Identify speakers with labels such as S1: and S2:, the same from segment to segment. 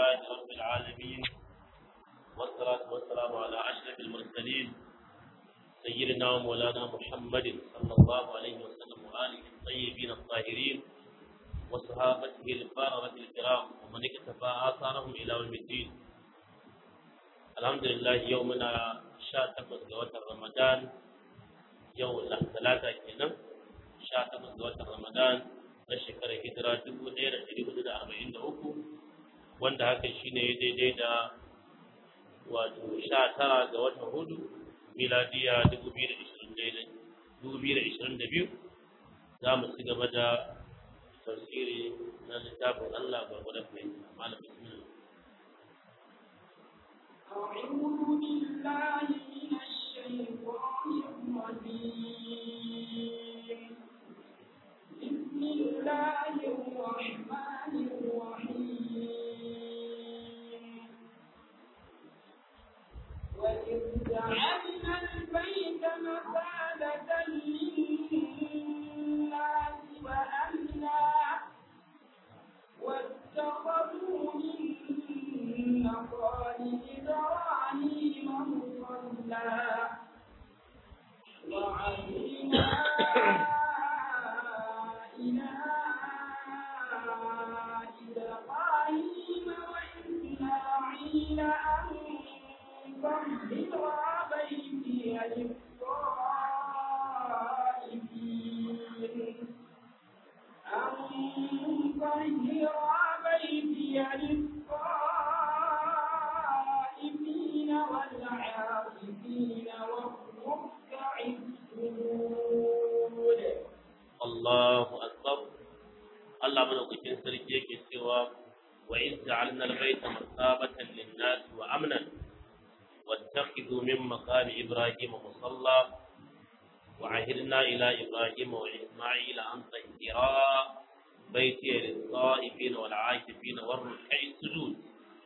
S1: لله رب العالمين والصلاة والسلام على أشرف المرسلين سيدنا ومولانا محمد صلى الله عليه وسلم وآله الطيبين الطاهرين وصحابته الباررة الكرام ومن اكتفى آثارهم إلى يوم الدين الحمد لله يومنا شاتق وتر رمضان يوم ثلاثة كنا شاتق وتر رمضان na shekarar hijira dubu ɗaya da ɗari hudu da arba'in da uku wanda hakan shi ne daidai da wato sha tara ga watan hudu miladiya dubu biyu da ishirin daidai dubu biyu da ishirin da biyu za mu ci gaba da tafsiri na littafin Allah gwargwadon fahimta malam bismillah
S2: أعوذ بالله من الشيطان الرجيم بسم الله الرحمن الرحيم وإذ جعلنا البيت مثابة للناس وأمنا واتخذوا من مقام إبراهيم مصلى وعهدنا إلى إبراهيم وإسماعيل أن طهر بيتي للطائفين أن طهر بيتي للطائفين والعاكفين والركع السجود
S1: Allahu akbar Allah madaukakin sarki yake cewa wa in ja'alna al-bayta masabatan lin-nas wa amnan wattakhidhu min maqami ibrahima musalla wa ahidna ila ibrahima wa isma'ila an tahira baiti lis-sa'ifin wal 'akifin war ruk'i sujud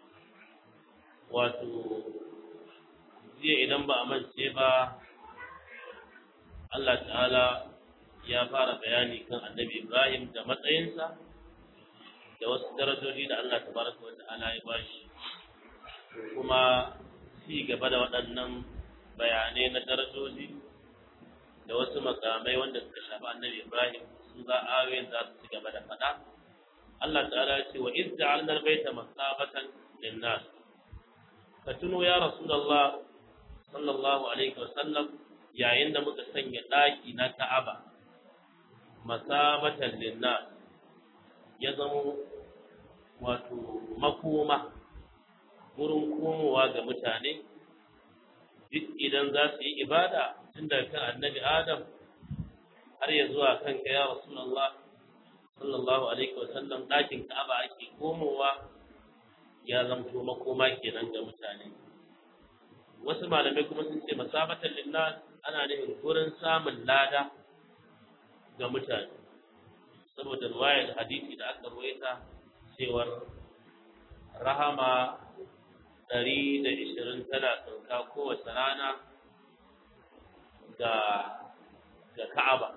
S1: wato jiya idan ba a mance ba Allah ta'ala ya fara bayani kan annabi Ibrahim da matsayinsa da wasu darajoji da Allah tabaraka wa ta'ala ya bashi kuma ci gaba da waɗannan bayanai na darajoji da wasu makamai wanda suka shafi annabi Ibrahim su za ayoyin za su ci gaba da faɗa Allah ta'ala ya ce wa iz ja'alna al-baita masabatan lin-nas ka tuno ya rasulullah sallallahu alaihi wa sallam yayin da muka sanya ɗaki na Ka'aba masabatan linnas ya zama wato makoma wurin komowa ga mutane duk idan za su yi ibada tun daga kan annabi adam har ya zuwa kanka ya rasulullah sallallahu alaihi wasallam ɗakin ka'aba ake komowa ya zamto makoma kenan ga mutane wasu malamai kuma sun ce masabatan linnas ana nufin gurin samun lada ga mutane saboda ruwayar hadisi da aka ruwaita cewar rahama ɗari da ishirin tana sauka kowace rana ga ga ka'aba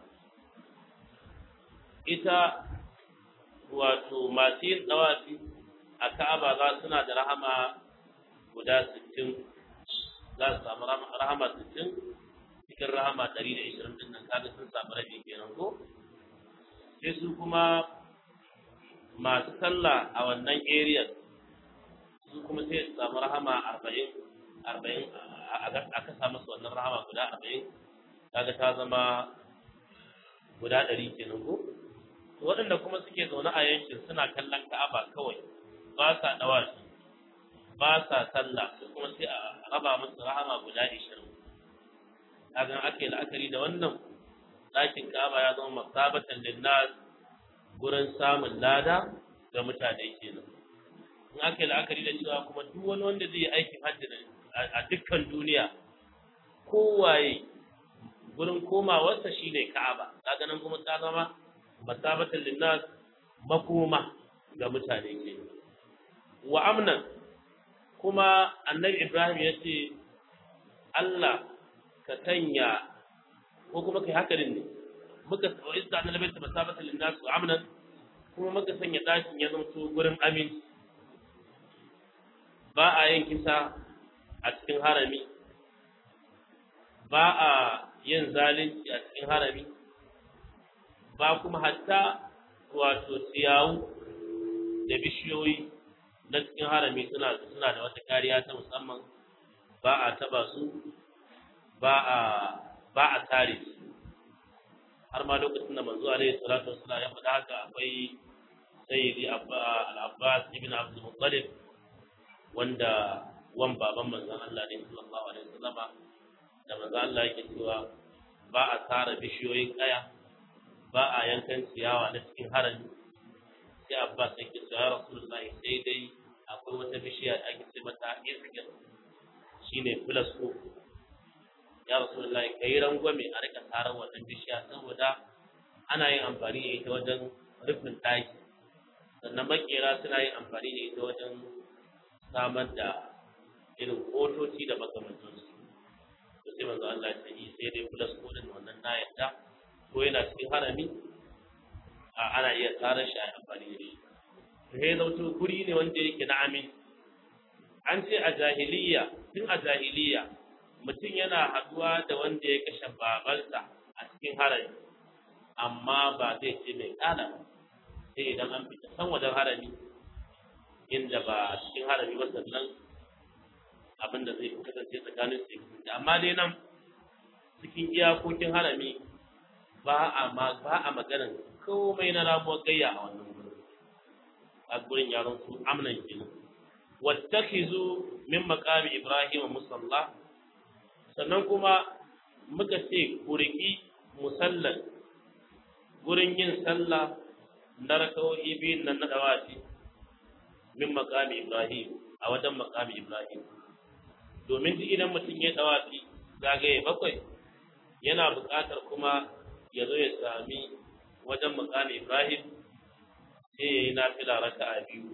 S1: ita wato masu yin ɗawafi a ka'aba za suna da rahama guda sittin za su samu rahama sittin cikin rahama ɗari da ishirin ɗin nan kaga sun samu rabi kenan ko sai su kuma masu sallah a wannan area su kuma sai su samu rahama arba'in arba'in a kasa musu wannan rahama guda arba'in kaga ta zama guda ɗari kenan ko waɗanda kuma suke zaune a yankin suna kallon ka'aba kawai ba sa ɗawa ba sa sallah su kuma sai a raba musu rahama guda ishirin kaga ake la'akari da wannan ɗakin Ka'aba ya zama masabatan linnas gurin samun lada ga mutane kenan in ake la'akari da cewa kuma duk wani wanda zai yi aikin hajji a dukkan duniya kowaye gurin komawarsa shine Ka'aba kaga nan kuma ta zama masabatan linnas makoma ga mutane kenan wa amnan kuma annabi Ibrahim ya ce Allah ka sanya ko kuma kai haka ne muka wa izda na labaita masabatan linnas wa amnan kuma muka sanya dakin ya zama to gurin aminci ba a yin kisa a cikin harami ba a yin zalunci a cikin harami ba kuma hatta wato siyawu da bishiyoyi na cikin harami suna suna da wata kariya ta musamman ba a taba su ba a ba a tare su har ma lokacin da manzo alaihi salatu wassalam ya faɗa haka akwai sayyidi al-abbas ibn abdul muttalib wanda wan baban manzon Allah ne sallallahu alaihi wasallam da manzon Allah yake cewa ba a tara bishiyoyin kaya ba a yankan ciyawa na cikin harami sai abbas yake cewa ya rasulullahi sai dai akwai wata bishiya da ake ce mata iskir shine filasko ya rasulullahi kai rangwame a rika tarar wannan bishiya saboda ana yin amfani da ita wajen rufin ɗaki sannan makera suna yin amfani da ita wajen samar da irin kotoci da makamantansu to sai manzo Allah ya yi sai dai filasko din wannan na yadda ko yana cikin harami a ana iya tsara shi a amfani da shi sai zautu guri ne wanda yake na amin an ce a jahiliya tun a jahiliya mutum yana haduwa da wanda ya kashe babansa a cikin harami amma ba zai ce mai kala sai idan an fita san wajen harami inda ba a cikin harami ba sannan abin da zai kasance tsakanin su amma dai nan cikin iyakokin harami ba a ba a maganar komai na ramuwar gayya a wannan gurin a gurin yaron su amnan kenan wattakhizu min maqami ibrahim musalla sannan kuma muka ce ku riki musallan gurin yin sallah na rakawoyi biyun nan na dawaci min maqami ibrahim a wajen maqami ibrahim domin duk idan mutum ya dawaci zagaye bakwai yana buƙatar kuma ya zo ya sami wajen makami Ibrahim sai ya yi nafila raka a biyu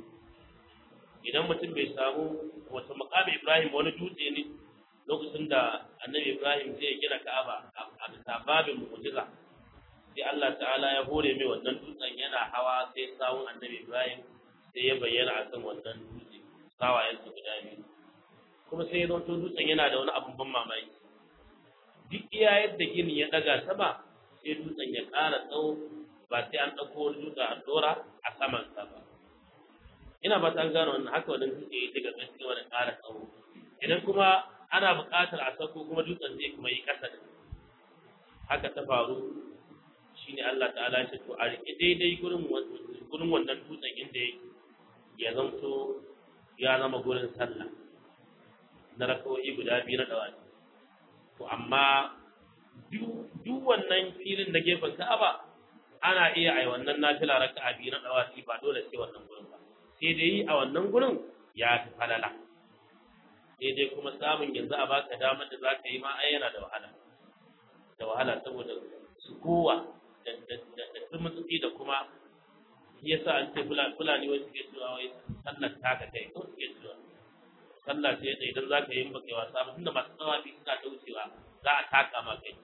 S1: idan mutum bai samu wata makami Ibrahim wani dutse ne lokacin da annabi Ibrahim zai gina Ka'aba a bisa babin mu'jiza sai Allah ta'ala ya hore mai wannan dutsen yana hawa sai sawun annabi Ibrahim sai ya bayyana a kan wannan dutse sawayensa guda biyu kuma sai ya zanto dutsen yana da wani abun ban mamaki duk iya yadda gini ya daga sama sai dutsen ya ƙara tsawo ba sai an ɗauko wani dutse a ɗora a samansa ba ina ba ta gano wannan haka wannan dutse ya daga ƙarshe wani ƙara tsawo idan kuma ana buƙatar a sako kuma dutsen zai kuma yi ƙasa da haka ta faru shine Allah ta'ala ya ce to a riƙe daidai gurin gurin wannan dutsen inda yake ya zanto ya zama gurin sallah na rakawoyi guda biyu na dawaki to amma duk wannan filin da gefen Ka'aba ana iya ai wannan nafila raka'a biyu na dawaki ba dole sai wannan gurin ba sai dai a wannan gurin ya fi falala sai dai kuma samun yanzu a baka damar da zaka yi ma ai yana da wahala da wahala saboda su kowa da tumutsi da kuma yasa an ce fulani wai suke cewa wai sallar taka kai ko suke cewa sallah ce da idan za ka yi baka yi wasa ba tunda masu tsawafi suna ta wucewa za a taka ma kai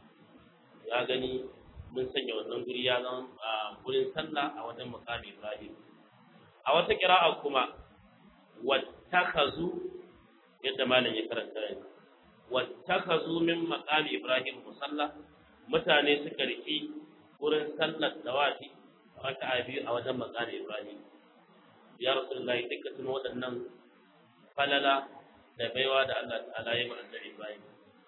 S1: ya gani mun sanya wannan guri ya zama a gurin sallah a wajen makami ibrahim a wata kira'a kuma wattakhazu yadda malam ya karanta yanzu wattakhazu min maqami ibrahim musalla mutane suka riki gurin sallar dawafi raka'a biyu a wajen maqami ibrahim ya rasulullahi duka tuno waɗannan falala da baiwa da Allah ta'ala ya ma'an annabi Ibrahim.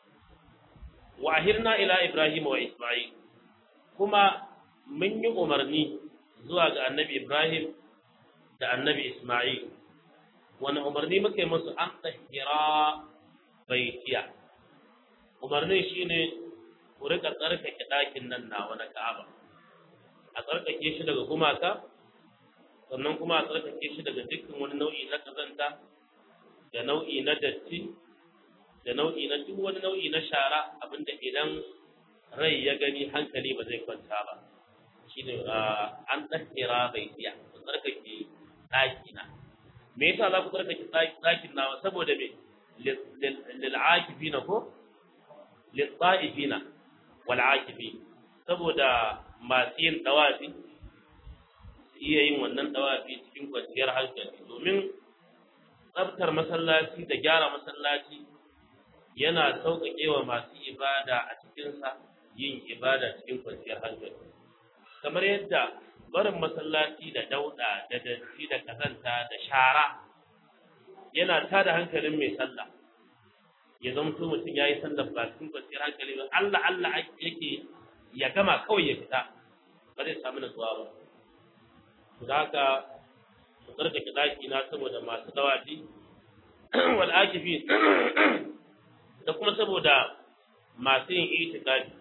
S1: Wa ahirna ila Ibrahim wa Isma'il kuma mun yi umarni zuwa ga annabi Ibrahim da annabi Isma'il wani umarni muka yi musu an tahira baitiya umarnin shine ku rika tsarkake ɗakin nan nawa na Ka'aba a tsarkake shi daga gumaka sannan kuma a tsarkake shi daga dukkan wani nau'i na kazanta da nau'i na datti da nau'i na duk wani nau'i na shara abinda idan rai ya gani hankali ba zai kwanta ba shine an tsakira bai tiya ku tsarkake ɗaki na me yasa za ku tsarkake ɗakin nawa saboda me lil akifina ko lil ta'ifina wal akifi saboda masu yin dawafi iya yin wannan dawafi cikin kwanciyar hankali domin tsabtar masallaci da gyara masallaci yana sauƙaƙe wa masu ibada a cikinsa yin ibada cikin kwanciyar hankali kamar yadda barin masallaci da dauɗa da datti da kazanta da shara yana tada hankalin mai sallah ya zamto mutum ya yi sallar ba cikin kwanciyar hankali ba Allah Allah yake ya gama kawai ya fita ba zai samu nutsuwa ba to da haka mu tsarkake daki na saboda masu dawafi wal akifi da kuma saboda masu yin itikafi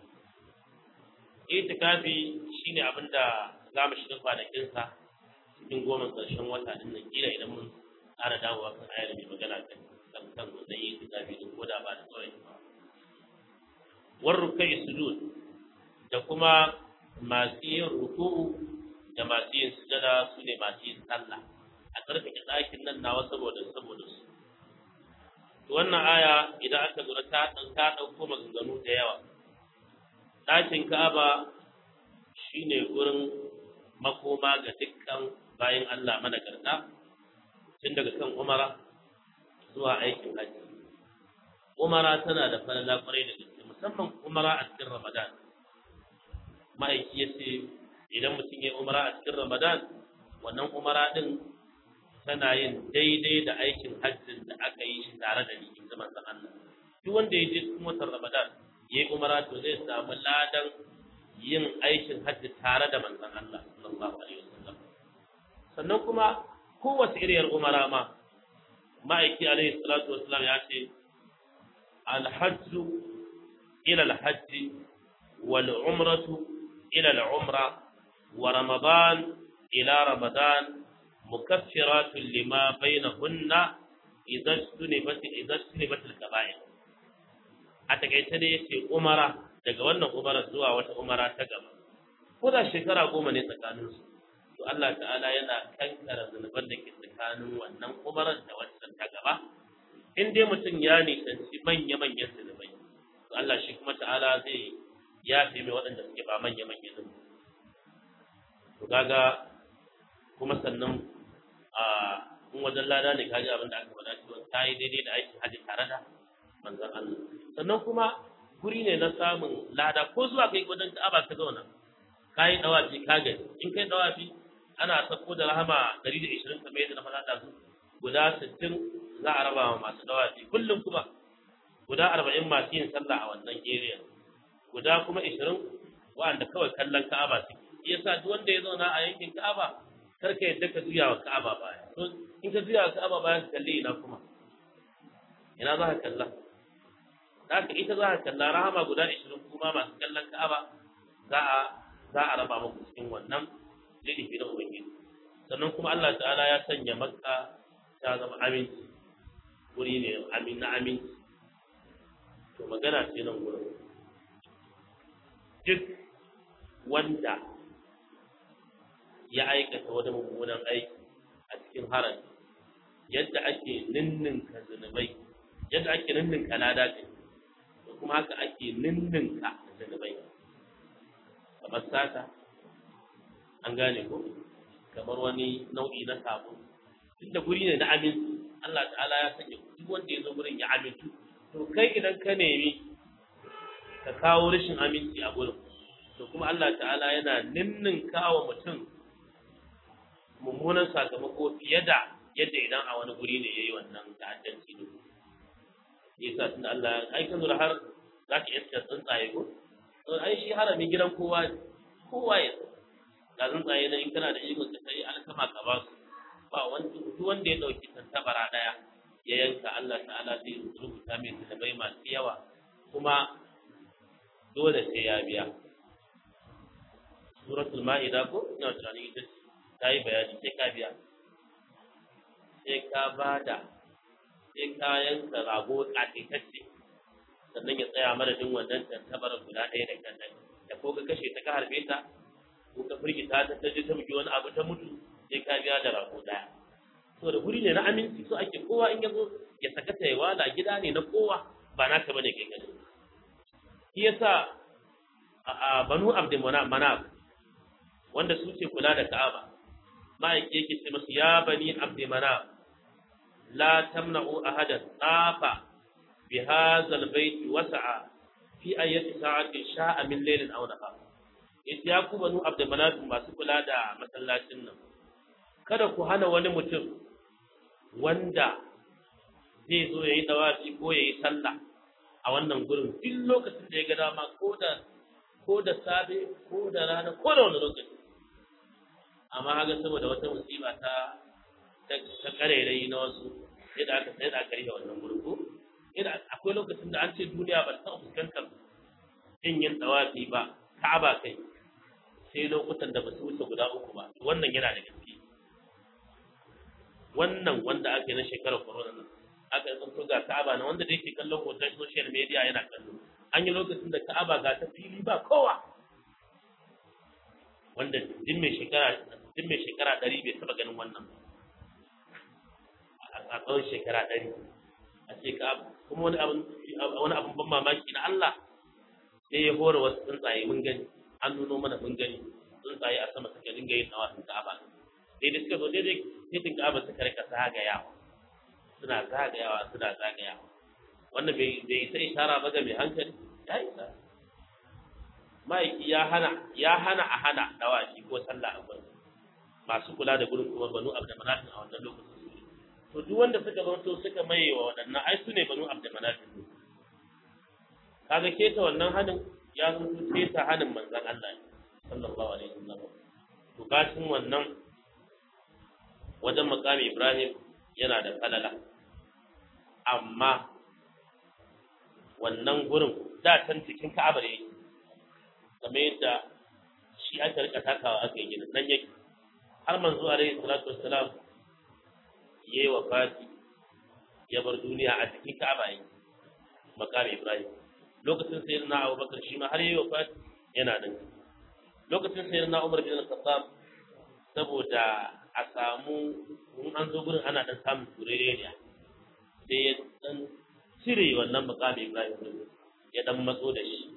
S1: itikafi shine abin da za mu shiga kwanakinsa cikin goma ƙarshen wata din nan kila idan mun ƙara dawowa kan ayar mai magana kan kan kan wannan itikafi din ko da ba da tsawon ba war rukai sujud da kuma masu yin ruku'u da masu yin sujada su ne masu yin sallah a tsarkake ɗakin nan nawa saboda saboda su to wannan aya idan aka lura ta ta ɗauko maganganu da yawa ɗakin Ka'aba shine gurin makoma ga dukkan bayan Allah managarta tun daga kan Umara zuwa aikin haji Umara tana da falala kwarai da gaske musamman Umara a cikin Ramadan ma'aiki ya ce idan mutum ya Umara a cikin Ramadan wannan Umara din tana yin daidai da aikin hajjin da aka yi shi tare da ni in ji manzon Allah duk wanda ya je cikin watan Ramadan yayi umara to zai samu ladan yin aikin hajji tare da manzon Allah sallallahu alaihi wasallam sannan kuma kowace iriyar umara ma ma'aiki alaihi salatu wasallam ya ce الحج إلى الحج والعمرة إلى العمرة ورمضان إلى رمضان مكفرات لما بينهن إذا اجتنبت إذا اجتنبت الكبائر a takaice ne yace umara daga wannan umara zuwa wata umara ta gaba ko da shekara goma ne tsakanin su to Allah ta'ala yana kankara zunuban da ke tsakanin wannan umarar da wancan ta gaba in dai mutum ya nisanci manya manyan zunubai to Allah shi kuma ta'ala zai yafe mai waɗanda suke ba manya manyan zunubai to kaga kuma sannan a in wajen lada ne kaji abin da aka faɗa cewa ta yi daidai da aikin hajji tare da manzon Allah sannan kuma guri ne na samun lada ko zuwa kai wajen Ka'aba ka zauna kai dawafi ka gani in kai dawafi ana sako da rahama 120 kamar yadda na faɗa da su guda 60 za a raba wa masu dawafi kullum kuma guda 40 masu yin sallah a wannan area guda kuma 20 wa'anda kawai kallon Ka'aba suke yasa duk wanda ya zauna a yankin Ka'aba kar ka yadda ka juya wa Ka'aba baya to in ka juya wa Ka'aba baya ka kalli ina kuma ina za ka kalla haka ita za ka kalla rahama guda 20 kuma masu kallon Ka'aba za a za a raba muku cikin wannan lilifi na Ubangiji sannan kuma Allah ta'ala ya sanya Makka ta zama aminci wuri ne amin na aminci to magana ce nan gurin duk wanda ya aikata wani mummunan aiki a cikin haram yadda ake ninninka zunubai yadda ake ninninka lada ce da kuma haka ake ninninka zunubai kamar sata an gane ko kamar wani nau'i na sabo tunda guri ne na aminci Allah ta'ala ya sanya duk wanda ya zo gurin ya amintu to kai idan ka nemi ka kawo rashin aminci a gurin to kuma Allah ta'ala yana ninninka wa mutum mummunan sakamako fiye da yadda idan a wani guri ne yayi wannan ta'addanci ne yasa tunda Allah ai kan zura har za ka iska tsuntsaye ko to ai shi harami gidan kowa kowa ya ga tsuntsaye na in kana da ikon ka sai alkama ka ba su ba wanda duk wanda ya dauki tantabara daya ya yanka Allah ta'ala zai rubuta mai zunubai masu yawa kuma dole sai ya biya suratul ma'ida ko ina tunanin ita ta yi bayani sai ka biya sai ka bada sai ka yanka rago ƙatitacce sannan ya tsaya madadin wannan tantabar guda ɗaya da kan da ko ka kashe ta ka harbe ta ko ka firgita ta ta je ta bugi wani abu ta mutu sai ka biya da rago ɗaya to da guri ne na aminci so ake kowa in ya zo ya saka ta wala gida ne na kowa ba naka bane kai gani shi yasa a banu abdul manaf wanda su ce kula da ka'aba ma'aiki yake ce masu ya bani abdul manaf la tamna'u ahadan tafa bi hadha albayt wasa'a fi ayyati sa'atin sha'a min laylin aw nahar ya ku banu abdulmanaf masu kula da masallacin nan kada ku hana wani mutum wanda zai zo yayi dawafi ko yayi sallah a wannan gurin duk lokacin da ya ga dama ko da ko da safe ko da rana ko da wani lokaci amma haka saboda wata musiba ta ta karerai na wasu sai da aka sai da aka rike wannan gurin ko ina akwai lokacin da an ce duniya ba ta fuskantar yin yin dawafi ba ka'aba kai sai lokutan da ba su wuce guda uku ba wannan yana da gaske wannan wanda aka yi na shekarar corona nan aka yi tsanto ga ka'aba na wanda da yake kallon hoton social media yana kallo an yi lokacin da ka'aba ga ta fili ba kowa wanda din mai shekara din mai shekara ɗari bai taɓa ganin wannan a tsawon shekara ɗari a ce ka'aba kuma wani abin wani abin ban mamaki na Allah sai ya hore wasu tsuntsaye mun gani an nuno mana mun gani tsuntsaye a sama suka dinga yin nawa sun ka'aba daidai suka zo daidai titin ka'aba suka rika zagayawa suna zagayawa suna zagayawa wannan bai bai sai ishara ba ga mai hankali ya isa ma'aiki ya hana ya hana a hana dawashi ko sallah a gurin masu kula da gurin kuma banu abdulmanafin a wannan lokacin to duk wanda suka zanto suka maye wa waɗannan ai su ne banu abdulmanafin kaga keta wannan hanin ya zanto keta hanin manzon Allah sallallahu alaihi wasallam to bacin wannan wajen makami Ibrahim yana da falala amma wannan gurin da can cikin Ka'aba ne kamar yadda shi aka rika takawa aka yi gina nan yake har manzo alaihi salatu wassalam yayi wafati ya bar duniya a cikin Ka'aba yake makami Ibrahim lokacin sayyidina Abubakar shi ma har yayi wafati yana nan lokacin sayyidina Umar bin Al-Khattab saboda a samu in an zo gurin ana dan samun turereniya sai ya dan cire wannan makami Ibrahim din ya dan matso da shi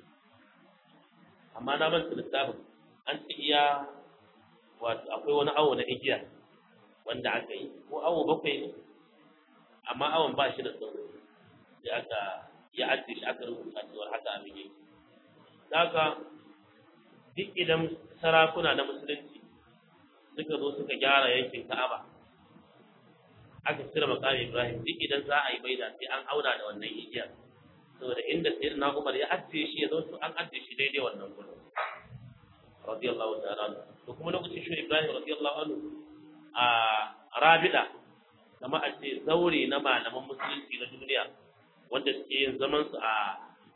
S1: amma na manta littafin an ce iya wato akwai wani awo na igiya wanda aka yi ko awo bakwai ne amma awon ba shi da tsawo sai aka ya ajiye shi aka rubuta cewar haka abin yake haka duk idan sarakuna na musulunci suka zo suka gyara yankin Ka'aba aka cire makamin Ibrahim duk idan za a yi baida sai an auna da wannan igiyar saboda inda sayyidina Umar ya ajiye shi ya zo su an ajiye shi daidai wannan gurin radiyallahu ta'ala anhu to kuma lokacin shi Ibrahim radiyallahu anhu a Rabida kama a ce zaure na malaman musulunci na duniya wanda suke yin zaman su a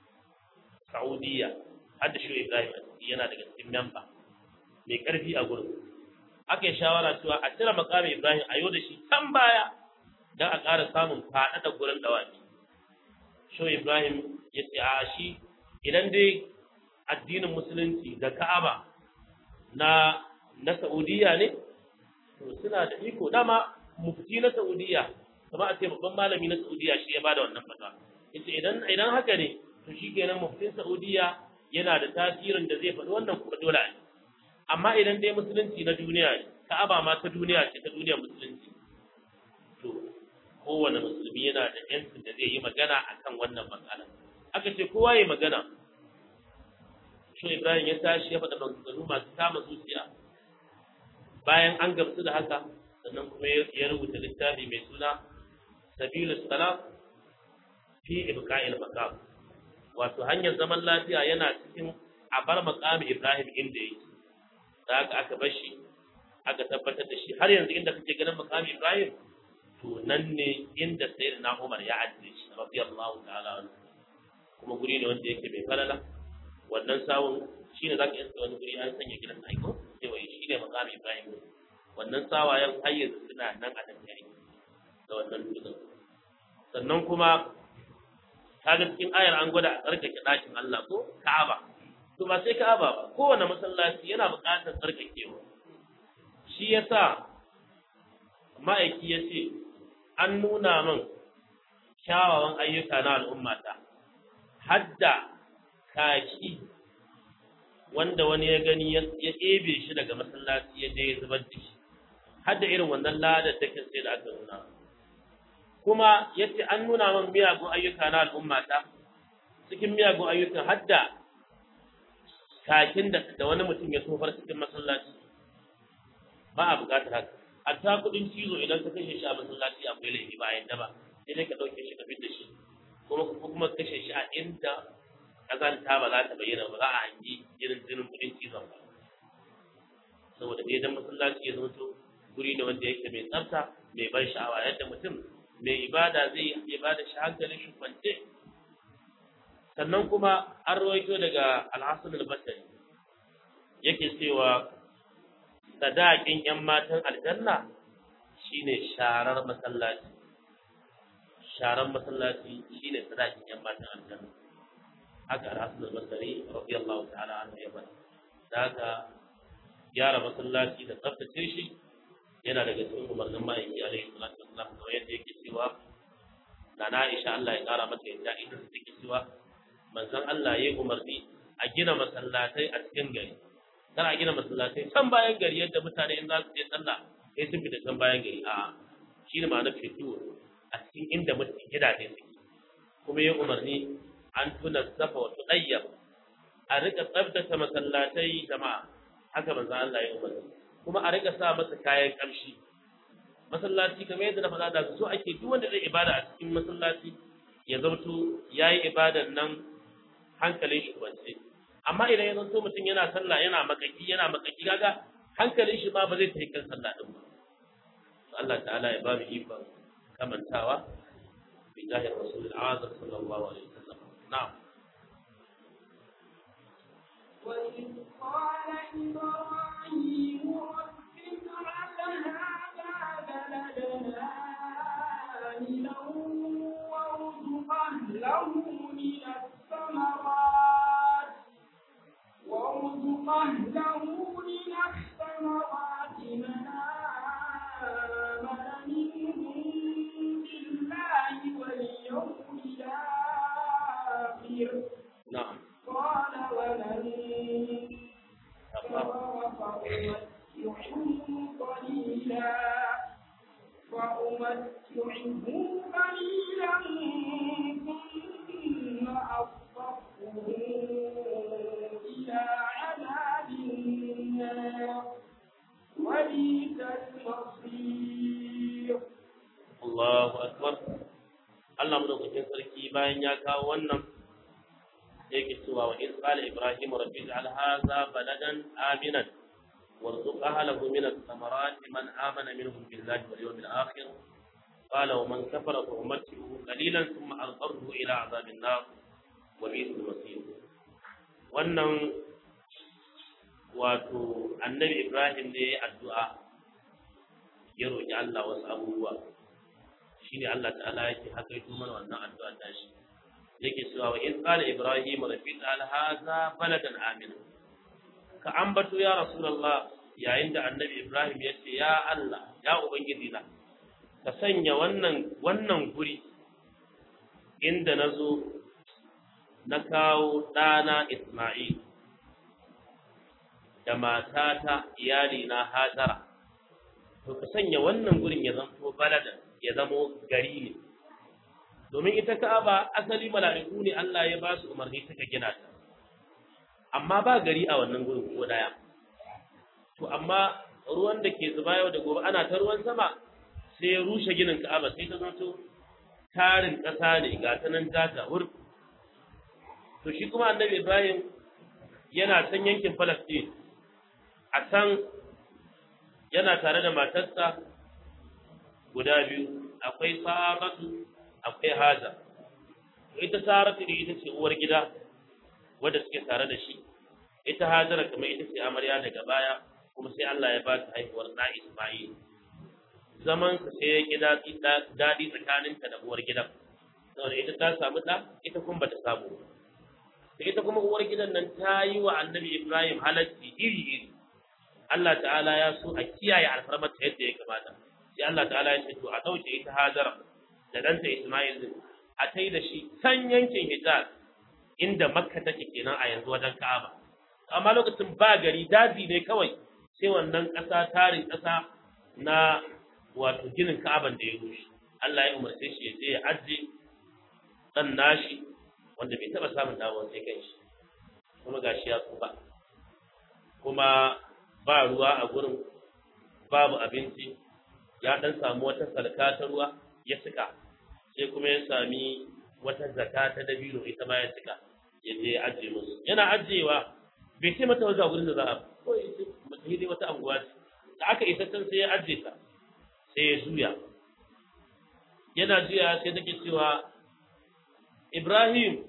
S1: Saudiya har da shi Ibrahim yana daga cikin memba mai karfi a gurin aka yi shawara cewa a cire makamin Ibrahim a yau da shi can baya don a ƙara samun faɗaɗa gurin dawaki Sho Ibrahim ya ce a shi idan dai addinin musulunci da Ka'aba na na Saudiya ne to suna da iko dama mufti na Saudiya kuma a ce babban malami na Saudiya shi ya bada wannan fata yace idan idan haka ne to shikenan muftin Saudiya yana da tasirin da zai faɗi wannan kuma dole ne amma idan dai musulunci na duniya ne Ka'aba ma ta duniya ce ta duniyar musulunci to kowane musulmi yana da yancin da zai yi magana akan wannan matsala aka ce kowa ya magana shi Ibrahim ya tashi ya faɗa maganganu masu kama zuciya bayan an gamsu da haka sannan kuma ya rubuta littafi mai suna sabilu salam fi ibqa'il maqam wato hanyar zaman lafiya yana cikin a bar maqami Ibrahim inda yake da haka aka bar shi aka tabbatar da shi har yanzu inda kake ganin maqami Ibrahim to nan ne inda sayyidina Umar ya ajiye shi radiyallahu ta'ala anhu kuma guri ne wanda yake mai falala wannan sawun shine zaka yi wani guri an sanya gidan aiko sai wai shine maqami Ibrahim wannan sawayen har yanzu suna nan a nan yayi da wannan dutsen sannan kuma kaga cikin ayar an gwada a tsarkake ɗakin Allah ko Ka'aba to ba sai Ka'aba ba kowane masallaci yana buƙatar tsarkakewa shi yasa ma'aiki ya ce an nuna min kyawawan ayyuka na al'ummata hadda kaki wanda wani ya gani ya ɗebe shi daga masallaci ya je ya zubar da shi hadda irin wannan ladar take sai da aka nuna kuma yace an nuna min miyagun ayyuka na al'ummata cikin miyagun ayyukan hadda kakin da da wani mutum ya tofar cikin masallaci ba a buƙatar haka hatta kuɗin cizo idan ka kashe shi a masallaci akwai laifi ba a yadda ba sai dai ka ɗauke shi ka fitar shi kuma kuma kashe shi a inda kazanta ba za ta bayyana ba za a hangi irin jinin kuɗin cizon ba saboda dai dan masallaci ya zama to guri ne wanda yake mai tsafta mai ban sha'awa yadda mutum mai ibada zai yi ibada shi hankalin shi kwance sannan kuma an rawaito daga al-Hasan al-Basri yake cewa sadakin yan matan aljanna shine sharar masallaci sharar masallaci shine sadakin yan matan aljanna haka al-Hasan al-Basri radiyallahu ta'ala anhu ya bada da haka gyara masallaci da tsaftace shi yana daga cikin umarnin ma'aiki alaihi salatu wassalam kamar yadda yake cewa na na Aisha Allah ya kara mata yadda ita take cewa manzon Allah ya umarni a gina masallatai a cikin gari kar a gina masallatai can bayan gari yadda mutane in za su je sallah sai sun fita can bayan gari a shi ne ma'anar fito a cikin inda mutum gidaje suke kuma ya umarni an tuna safa wa tudayyab a rika tsaftace masallatai jama'a haka manzon Allah ya umarni kuma a rika sa masa kayan kamshi masallaci kamar yadda na faɗa da so ake duk wanda zai ibada a cikin masallaci ya zamto yayi ibadan nan hankalin shi kwance amma idan ya zanto mutum yana sallah yana makaki yana makaki kaga hankalin shi ma ba zai tafi kan sallah din ba Allah ta'ala ya ba mu ikon kamantawa bi jahil rasulul azam sallallahu alaihi wasallam na'am
S2: وإذ قال إبراهيم رب اجعل هذا بلدنا آمنا وارزق أهله من الثمرات وارزق أهله من الثمرات من آمن منهم بالله واليوم الآخر
S1: na'am
S2: قال ومن
S1: Allah
S2: فأمتعهم قليلا فأمتعهم قليلا ثم أصرفهم إلى عذاب النار وبئس المصير
S1: Allahu akbar Allah madaukakin sarki bayan ya kawo wannan yake cewa wa in qala ibrahim rabbi ij'al hadha baladan aminan warzuq ahlahu min ath-thamarati man amana minhum billahi wal yawmil akhir qala wa man kafara fa umatti'uhu qalilan thumma adharruhu ila 'adhabin nar wa bi'sal masir wannan wato annabi ibrahim ne ya addu'a ya roki Allah wasu abubuwa shine Allah ta'ala yake hakaito mana wannan addu'a ta shi yake cewa wa in qala ibrahim rabbi ta'ala hadha baladan amina ka ambato ya rasulullah yayin da annabi ibrahim ya ce ya Allah ya ubangiji na ka sanya wannan wannan guri inda nazo na kawo ɗana Isma'il da matata iyali na Hajara to ka sanya wannan gurin ya zanto baladan ya zamo gari ne domin ita Ka'aba asali mala'iku ne Allah ya ba su umarni suka gina ta amma ba gari a wannan gurin ko daya to amma ruwan da ke zuba yau da gobe ana ta ruwan sama sai ya rushe ginin Ka'aba sai ta zanto tarin ƙasa ne ga ta nan gata wur to shi kuma annabi Ibrahim yana can yankin Palestine a can yana tare da matarsa guda biyu akwai saratu akwai haza ita saratu ne ita ce uwar gida wadda suke tare da shi ita hajara kamar ita ce amarya daga baya kuma sai Allah ya ba ta haihuwar ɗa Isma'il zaman sa sai ya gida daɗi tsakaninta da uwar gidan saboda ita ta samu ɗa ita kuma bata samu ba sai ita kuma uwar gidan nan ta yi wa annabi Ibrahim halacci iri iri Allah ta'ala ya so a kiyaye alfarmar ta yadda ya kamata sai Allah ta'ala ya ce to a ɗauke ita Hajara da ɗanta Ismail din a tai da shi can yankin Hijaz inda Makka take kenan a yanzu wajen Ka'aba amma lokacin ba gari daji ne kawai sai wannan ƙasa tarin ƙasa na wato ginin Ka'aban da ya rushe Allah ya umarce shi ya je ya ajiye dan nashi wanda bai taba samun dawo sai kan shi kuma gashi ya tsufa kuma ba ruwa a gurin babu abinci ya dan samu wata salka ta ruwa ya cika sai kuma ya sami wata zaka ta dabino ita ma ya cika ya je ya ajiye musu yana ajiyewa bai ce mata wajen gurin da za a ko ya ce mata dai wata anguwa ce da aka isa can sai ya ajiye ta sai ya juya yana juya sai take cewa Ibrahim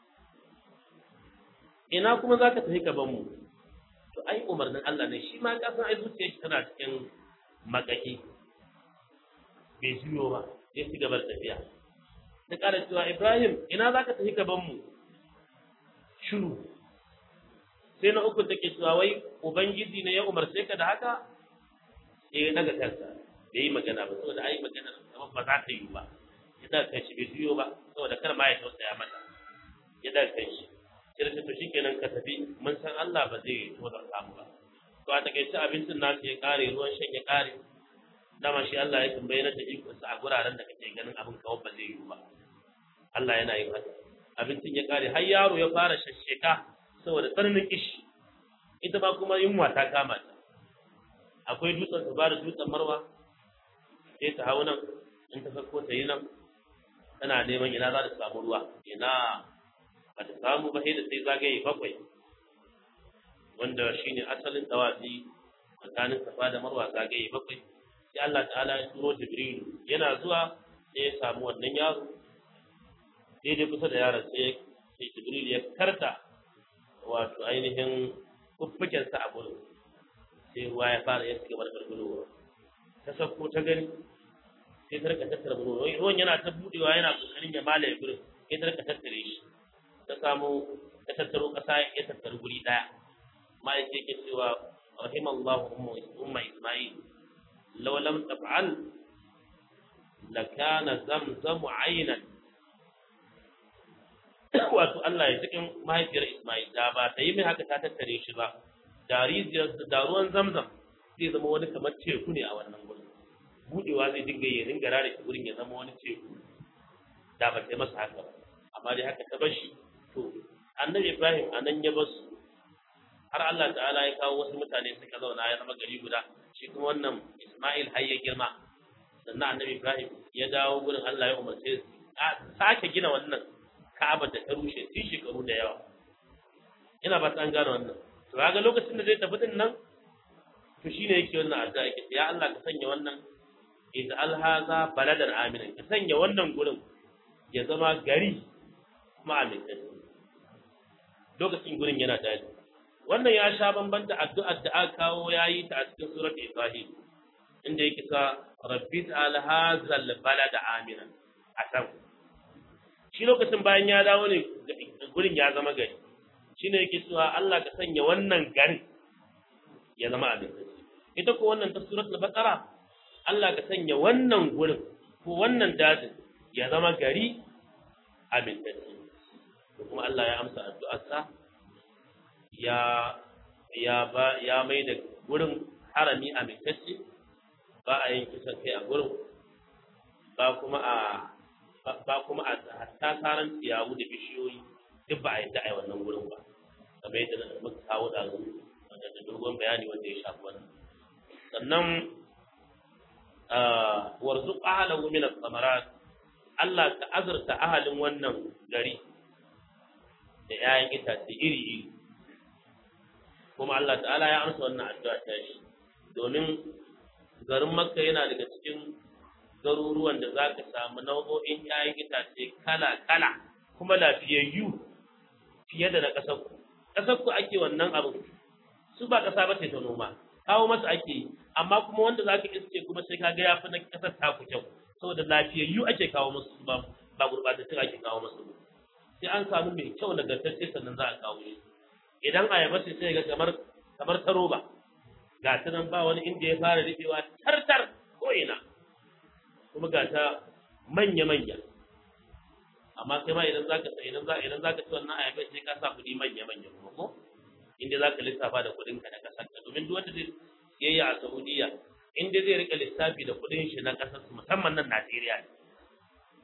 S1: ina kuma za ka tafi gaban mu to ai umarnin Allah ne shi ma kasan ai zuciyar shi tana cikin makaki bai juyo ba ya ci gaba da tafiya ta ƙara cewa Ibrahim ina za ka tafi gaban mu shiru sai na uku take cewa wai ubangiji ne ya umarce ka da haka eh daga kansa bai yi magana ba saboda ai magana kamar ba za ta yi ba ya daga kan shi bai juyo ba saboda kar ma ya tausaya mata ya daga kan shi sai da to shikenan ka tafi mun san Allah ba zai tozar samu ba to a takaice abincin nasu ya kare ruwan shan ya kare dama shi Allah ya bayyana da ikonsa a guraren da kake ganin abin kawai ba zai yi ba Allah yana yin haka abincin ya kare har yaro ya fara shashsheka saboda tsananin kishi ita ma kuma yunwa ta kama ta akwai dutsen ta bada dutsen marwa sai ta hau nan in ta sako ta yi nan tana neman ina za ta samu ruwa ina ba ta samu ba sai da sai zagaye bakwai wanda shine asalin dawafi tsakanin safa da marwa zagaye bakwai sai Allah ta'ala ya turo Jibrilu yana zuwa sai ya samu wannan yaro daidai kusa da yaron sai sai Jibril ya karta wato ainihin kuffukensa a gurin sai ruwa ya fara ya cigaba da gargarowa ta sauko ta gani sai ta rika tattara ruwa ruwan yana ta budewa yana kokarin ya malaye gurin sai ta rika tattare shi ta samu ta tattaro kasa ya tattara guri daya ma'aikaci yake cewa rahimallahu umma isma'il law lam taf'al lakana zamzamu aynan wato Allah ya cikin mahaifiyar Ismail da ba ta yi mai haka ta tattare shi ba da rijiyar da ruwan zamzam zai zama wani kamar teku ne a wannan gurin budewa zai dinga ya dinga rare shi gurin ya zama wani teku da ba ta yi masa haka ba amma dai haka ta bar shi to annabi Ibrahim anan ya bar su har Allah ta'ala ya kawo wasu mutane suka zauna ya zama gari guda shi kuma wannan Ismail har ya girma sannan annabi Ibrahim ya dawo gurin Allah ya umarce su a sake gina wannan Ka'aba da ta rushe tun shekaru da yawa ina ba ta an gane wannan to kaga lokacin da zai tafi din nan to shine yake wannan addu'a yake ya Allah ka sanya wannan idza alhaza baladan aminan ka sanya wannan gurin ya zama gari kuma amintacce lokacin gurin yana daji wannan ya sha bambanta addu'ar da aka kawo yayi ta a cikin surat Ibrahim inda yake ka rabbi alhazal balada aminan a can shi lokacin bayan ya dawo ne gurin ya zama gari shi ne yake cewa Allah ka sanya wannan garin ya zama abintacce ita ko wannan ta surat al-baqara Allah ka sanya wannan gurin ko wannan dajin ya zama gari abintacce kuma Allah ya amsa addu'arsa ya ya ba ya mai da gurin harami amintacce ba a yin kisan kai a gurin ba kuma a ba kuma a hatta saran ciyawu da bishiyoyi duk ba a yadda a yi wannan gurin ba kamar yadda muka kawo da da dogon bayani wanda ya shafi wannan sannan warzuq ahlahu min ath-thamarat Allah ka azurta ahalin wannan gari da 'ya'yan itace iri iri kuma Allah ta'ala ya amsa wannan addu'a ta shi domin garin Makka yana daga cikin garuruwan da za ka samu nau'o'in ‘ya'yan itace kala-kala kuma lafiyayyu fiye da na ƙasarku. Ƙasarku ake wannan abu, su ba ƙasa ba ce ta noma, kawo masa ake yi, amma kuma wanda za ka iske kuma sai ka ga ya fi na ƙasar taku kyau, saboda lafiyayyu ake kawo musu ba ba gurɓatattun ake kawo musu ba. Sai an samu mai kyau nagartacce sannan za a kawo shi. Idan ayaba ce sai ga kamar kamar ta roba, ga ta nan ba wani inda ya fara rufewa tartar ko ina. kuma ga ta manya-manya amma kai ma idan zaka idan za idan zaka ci wannan ayabai sai ka sa kuɗi manya-manya kuma ko inda zaka lissafa da kuɗin ka na kasar ka domin duk wanda zai siyayya a Saudiya inda zai rika lissafi da kuɗin shi na kasar su musamman nan Najeriya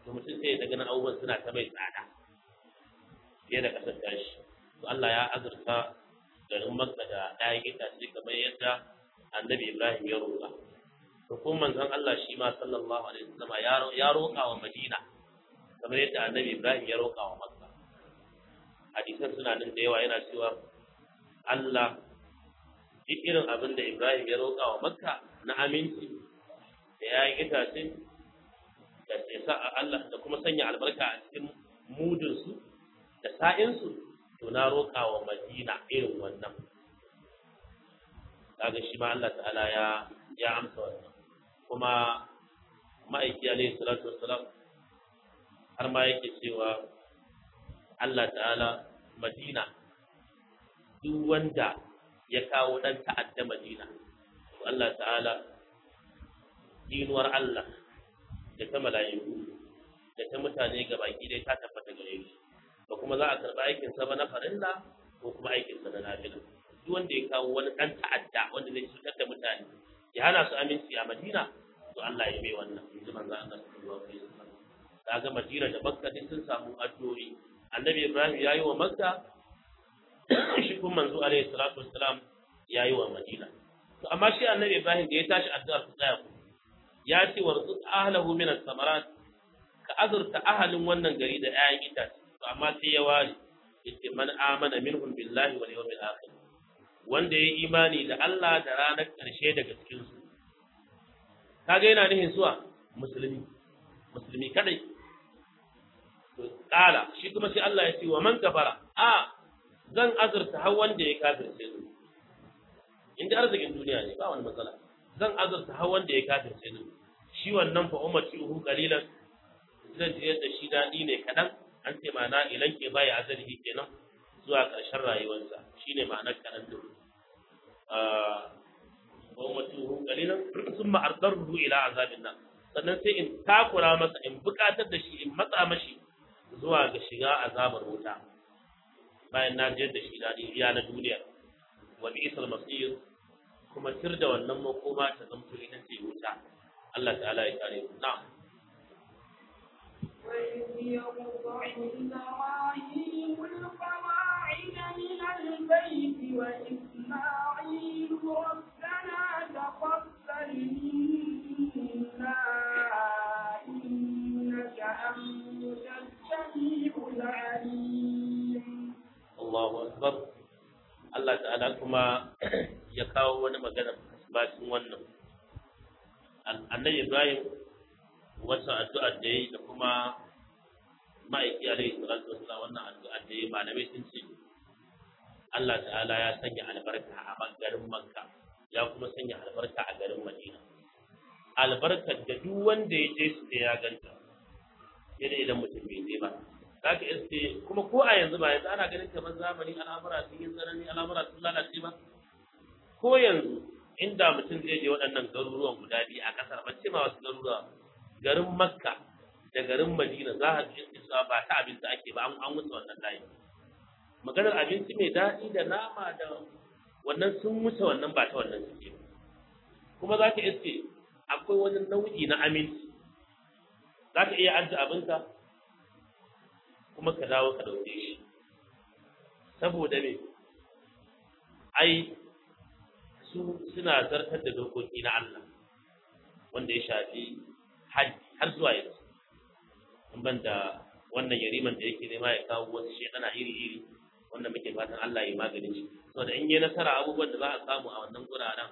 S1: to mutum sai ya daga nan abubuwan suna ta mai tsada fiye da ƙasar tashi to Allah ya azurta garin Makka da ɗayan itace kamar yadda annabi Ibrahim ya roƙa to kuma manzon Allah shi ma sallallahu alaihi wasallam ya roƙa wa Madina kamar yadda annabi Ibrahim ya roƙa wa Makka hadisan suna nan da yawa yana cewa Allah duk irin abin da Ibrahim ya roƙa wa Makka na aminci da yayin itace da sa Allah da kuma sanya albarka a cikin mudunsu da sa'insu to na roƙa wa Madina irin wannan kaga shi ma Allah ta'ala ya ya amsa wannan kuma ma'aiki alaihi salatu wassalam har ma yake cewa Allah ta'ala Madina duk wanda ya kawo dan ta'adda Madina to Allah ta'ala dinuwar Allah da ta mala'iku da ta mutane ga baki dai ta tabbata gare shi ba kuma za a karɓi aikin sa ba na farilla ko kuma aikin sa na nafila duk wanda ya kawo wani dan ta'adda wanda zai cutar da mutane ya hana su aminci a Madina to Allah ya bai wannan yanzu manzo Allah sallallahu alaihi wasallam kaga Madina da Makka duk sun samu addu'o'i Annabi Ibrahim yayi wa Makka shi kuma manzo alaihi salatu wassalam yayi wa Madina to amma shi Annabi Ibrahim da ya tashi addu'ar su tsaya ku ya ce warzuq ahlahu min as-samarat ka azurta ahalin wannan gari da 'ya'yan itace to amma sai ya ware yace man amana minhum billahi wal yawmil akhir wanda ya imani da Allah da ranar ƙarshe daga cikin su kaga yana nihin zuwa musulmi musulmi kadai to kala shi kuma sai Allah ya ce wa man kafara a zan azurta har wanda ya kafirce su inda arzikin duniya ne ba wani matsala zan azurta har wanda ya kafirce su shi wannan fa ummati uhu qalilan zan ji yadda shi dadi ne kadan an ce ma'ana ilan ke bai azalihi kenan zuwa ƙarshen rayuwarsa shine ma'anar kadan din wa ummati uhu qalilan thumma ardaruhu ila azabin nan sannan sai in takura masa in bukatar da shi in matsa mashi zuwa ga shiga azabar wuta bayan na jiyar da shi dadi iya na duniya wa bi'sal masir kuma tir da wannan makoma ta zamto ita ce wuta Allah ta'ala ya kare mu na'am
S2: وإذ يرفع إبراهيم القواعد من البيت وإسماعيل ربنا تقبل منا إنك أنت السميع العليم
S1: Allahu akbar Allah ta'ala kuma ya kawo wani magana bacin wannan annabi Ibrahim wata addu'a da yayi da kuma ma'aiki alaihi salatu wassalam wannan addu'a da yayi malamai sun ce Allah ta'ala ya sanya albarka a garin Makka ya kuma sanya albarka a garin Madina albarkar da duk wanda ya je su da ya ganta sai da idan mutum bai je ba zaka iske kuma ko a yanzu ba yanzu ana ganin kamar zamani al'amura sun yi tsanani al'amura sun lalace ba ko yanzu inda mutum zai je waɗannan garuruwan guda biyu a ƙasar ba ce ma wasu garuruwa garin makka da garin madina za a ji cewa ba ta abinci ake ba an wuce wannan layi maganar abinci mai daɗi da nama da wannan sun wuce wannan ba ta wannan suke kuma za ka iske akwai wani nau'i na aminci za ka iya ajiye abinka kuma ka dawo ka ɗauke shi saboda me ai su suna zartar da dokoki na Allah wanda ya shafi haji har zuwa yanzu in ban da wannan yariman da yake nema ya kawo wasu shekana iri-iri wanda muke fatan Allah ya maganin shi saboda in yi nasara abubuwan da za a samu a wannan guraren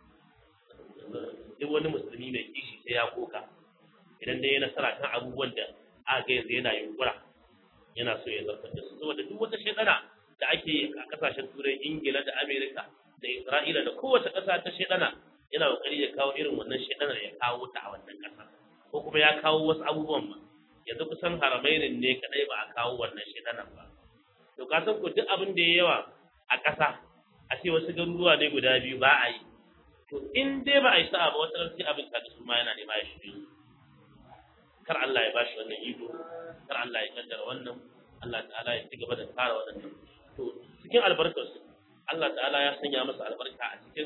S1: duk wani musulmi mai kishi sai ya koka idan dai ya nasara kan abubuwan da aka ga yanzu yana yunkura yana so ya zartar da su saboda duk wata shekara da ake yi a kasashen turai ingila da amerika da isra'ila da kowace ƙasa ta shekara yana kokari ya kawo irin wannan shekarar ya kawo ta a wannan ƙasa ko kuma ya kawo wasu abubuwan ma yanzu kusan haramainin ne kadai ba a kawo wannan shekarar ba to ka san ko duk abin da ya yawa a ƙasa a ce wasu garuruwa ne guda biyu ba a yi to in dai ba a yi sa'a ba wata ran sai abin kaga su ma yana nema ya shirye kar Allah ya bashi wannan iko kar Allah ya kaddara wannan Allah ta'ala ya ci gaba da tsara waɗannan to cikin albarkar su Allah ta'ala ya sanya masa albarka a cikin